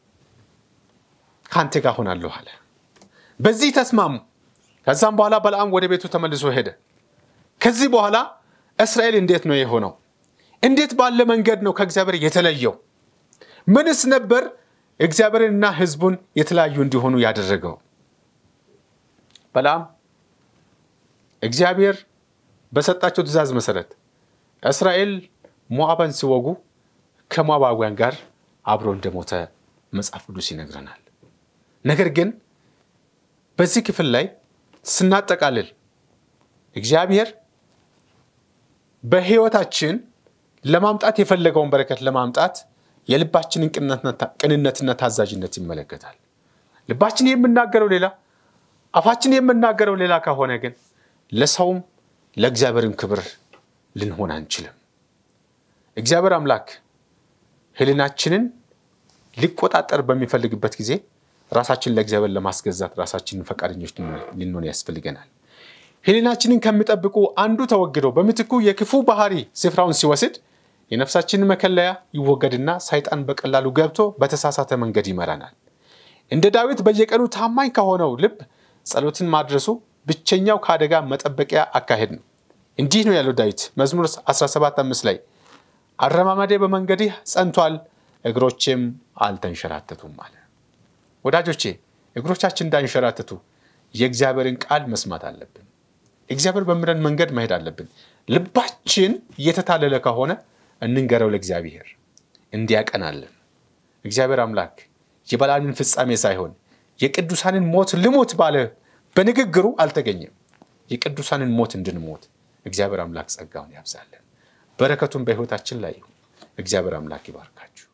ከአንተ ጋር ሆናለሁ አለ። በዚህ ተስማሙ። ከዛም በኋላ በለዓም ወደ ቤቱ ተመልሶ ሄደ። ከዚህ በኋላ እስራኤል እንዴት ነው የሆነው? እንዴት ባለ መንገድ ነው ከእግዚአብሔር የተለየው? ምንስ ነበር እግዚአብሔርንና ሕዝቡን የተለያዩ እንዲሆኑ ያደረገው? በለዓም እግዚአብሔር በሰጣቸው ትእዛዝ መሰረት እስራኤል ሞዓብን ሲወጉ ከሞዓባውያን ጋር አብሮ እንደሞተ መጽሐፍ ቅዱስ ይነግረናል። ነገር ግን በዚህ ክፍል ላይ ስናጠቃልል እግዚአብሔር በሕይወታችን ለማምጣት የፈለገውን በረከት ለማምጣት የልባችንን ቅንነትና ታዛዥነት ይመለከታል። ልባችን የምናገረው ሌላ፣ አፋችን የምናገረው ሌላ ከሆነ ግን ለሰውም ለእግዚአብሔርም ክብር ልንሆን አንችልም። እግዚአብሔር አምላክ ሕሊናችንን ሊቆጣጠር በሚፈልግበት ጊዜ ራሳችንን ለእግዚአብሔር ለማስገዛት ራሳችንን ፈቃደኞች ልንሆን ያስፈልገናል። ሕሊናችንን ከሚጠብቁ አንዱ ተወግዶ በምትኩ የክፉ ባህሪ ስፍራውን ሲወስድ የነፍሳችንን መከለያ ይወገድና ሰይጣን በቀላሉ ገብቶ በተሳሳተ መንገድ ይመራናል። እንደ ዳዊት በየቀኑ ታማኝ ከሆነው ልብ ጸሎትን ማድረሱ ብቸኛው ከአደጋ መጠበቂያ አካሄድ ነው። እንዲህ ነው ያለው ዳዊት መዝሙር 17 አምስት ላይ አረማመዴ በመንገድህ ጸንቷል፣ እግሮቼም አልተንሸራተቱም አለ። ወዳጆቼ እግሮቻችን እንዳንሸራተቱ የእግዚአብሔርን ቃል መስማት አለብን። እግዚአብሔር በሚለን መንገድ መሄድ አለብን። ልባችን እየተታለለ ከሆነ እንንገረው ለእግዚአብሔር እንዲያቀናለን። እግዚአብሔር አምላክ የበለዓምን ፍጻሜ ሳይሆን የቅዱሳንን ሞት ልሞት ባለ በንግግሩ አልተገኘም። የቅዱሳንን ሞት እንድንሞት እግዚአብሔር አምላክ ጸጋውን ያብዛለን። በረከቱን በሕይወታችን ላይ ይሁን። እግዚአብሔር አምላክ ይባርካችሁ።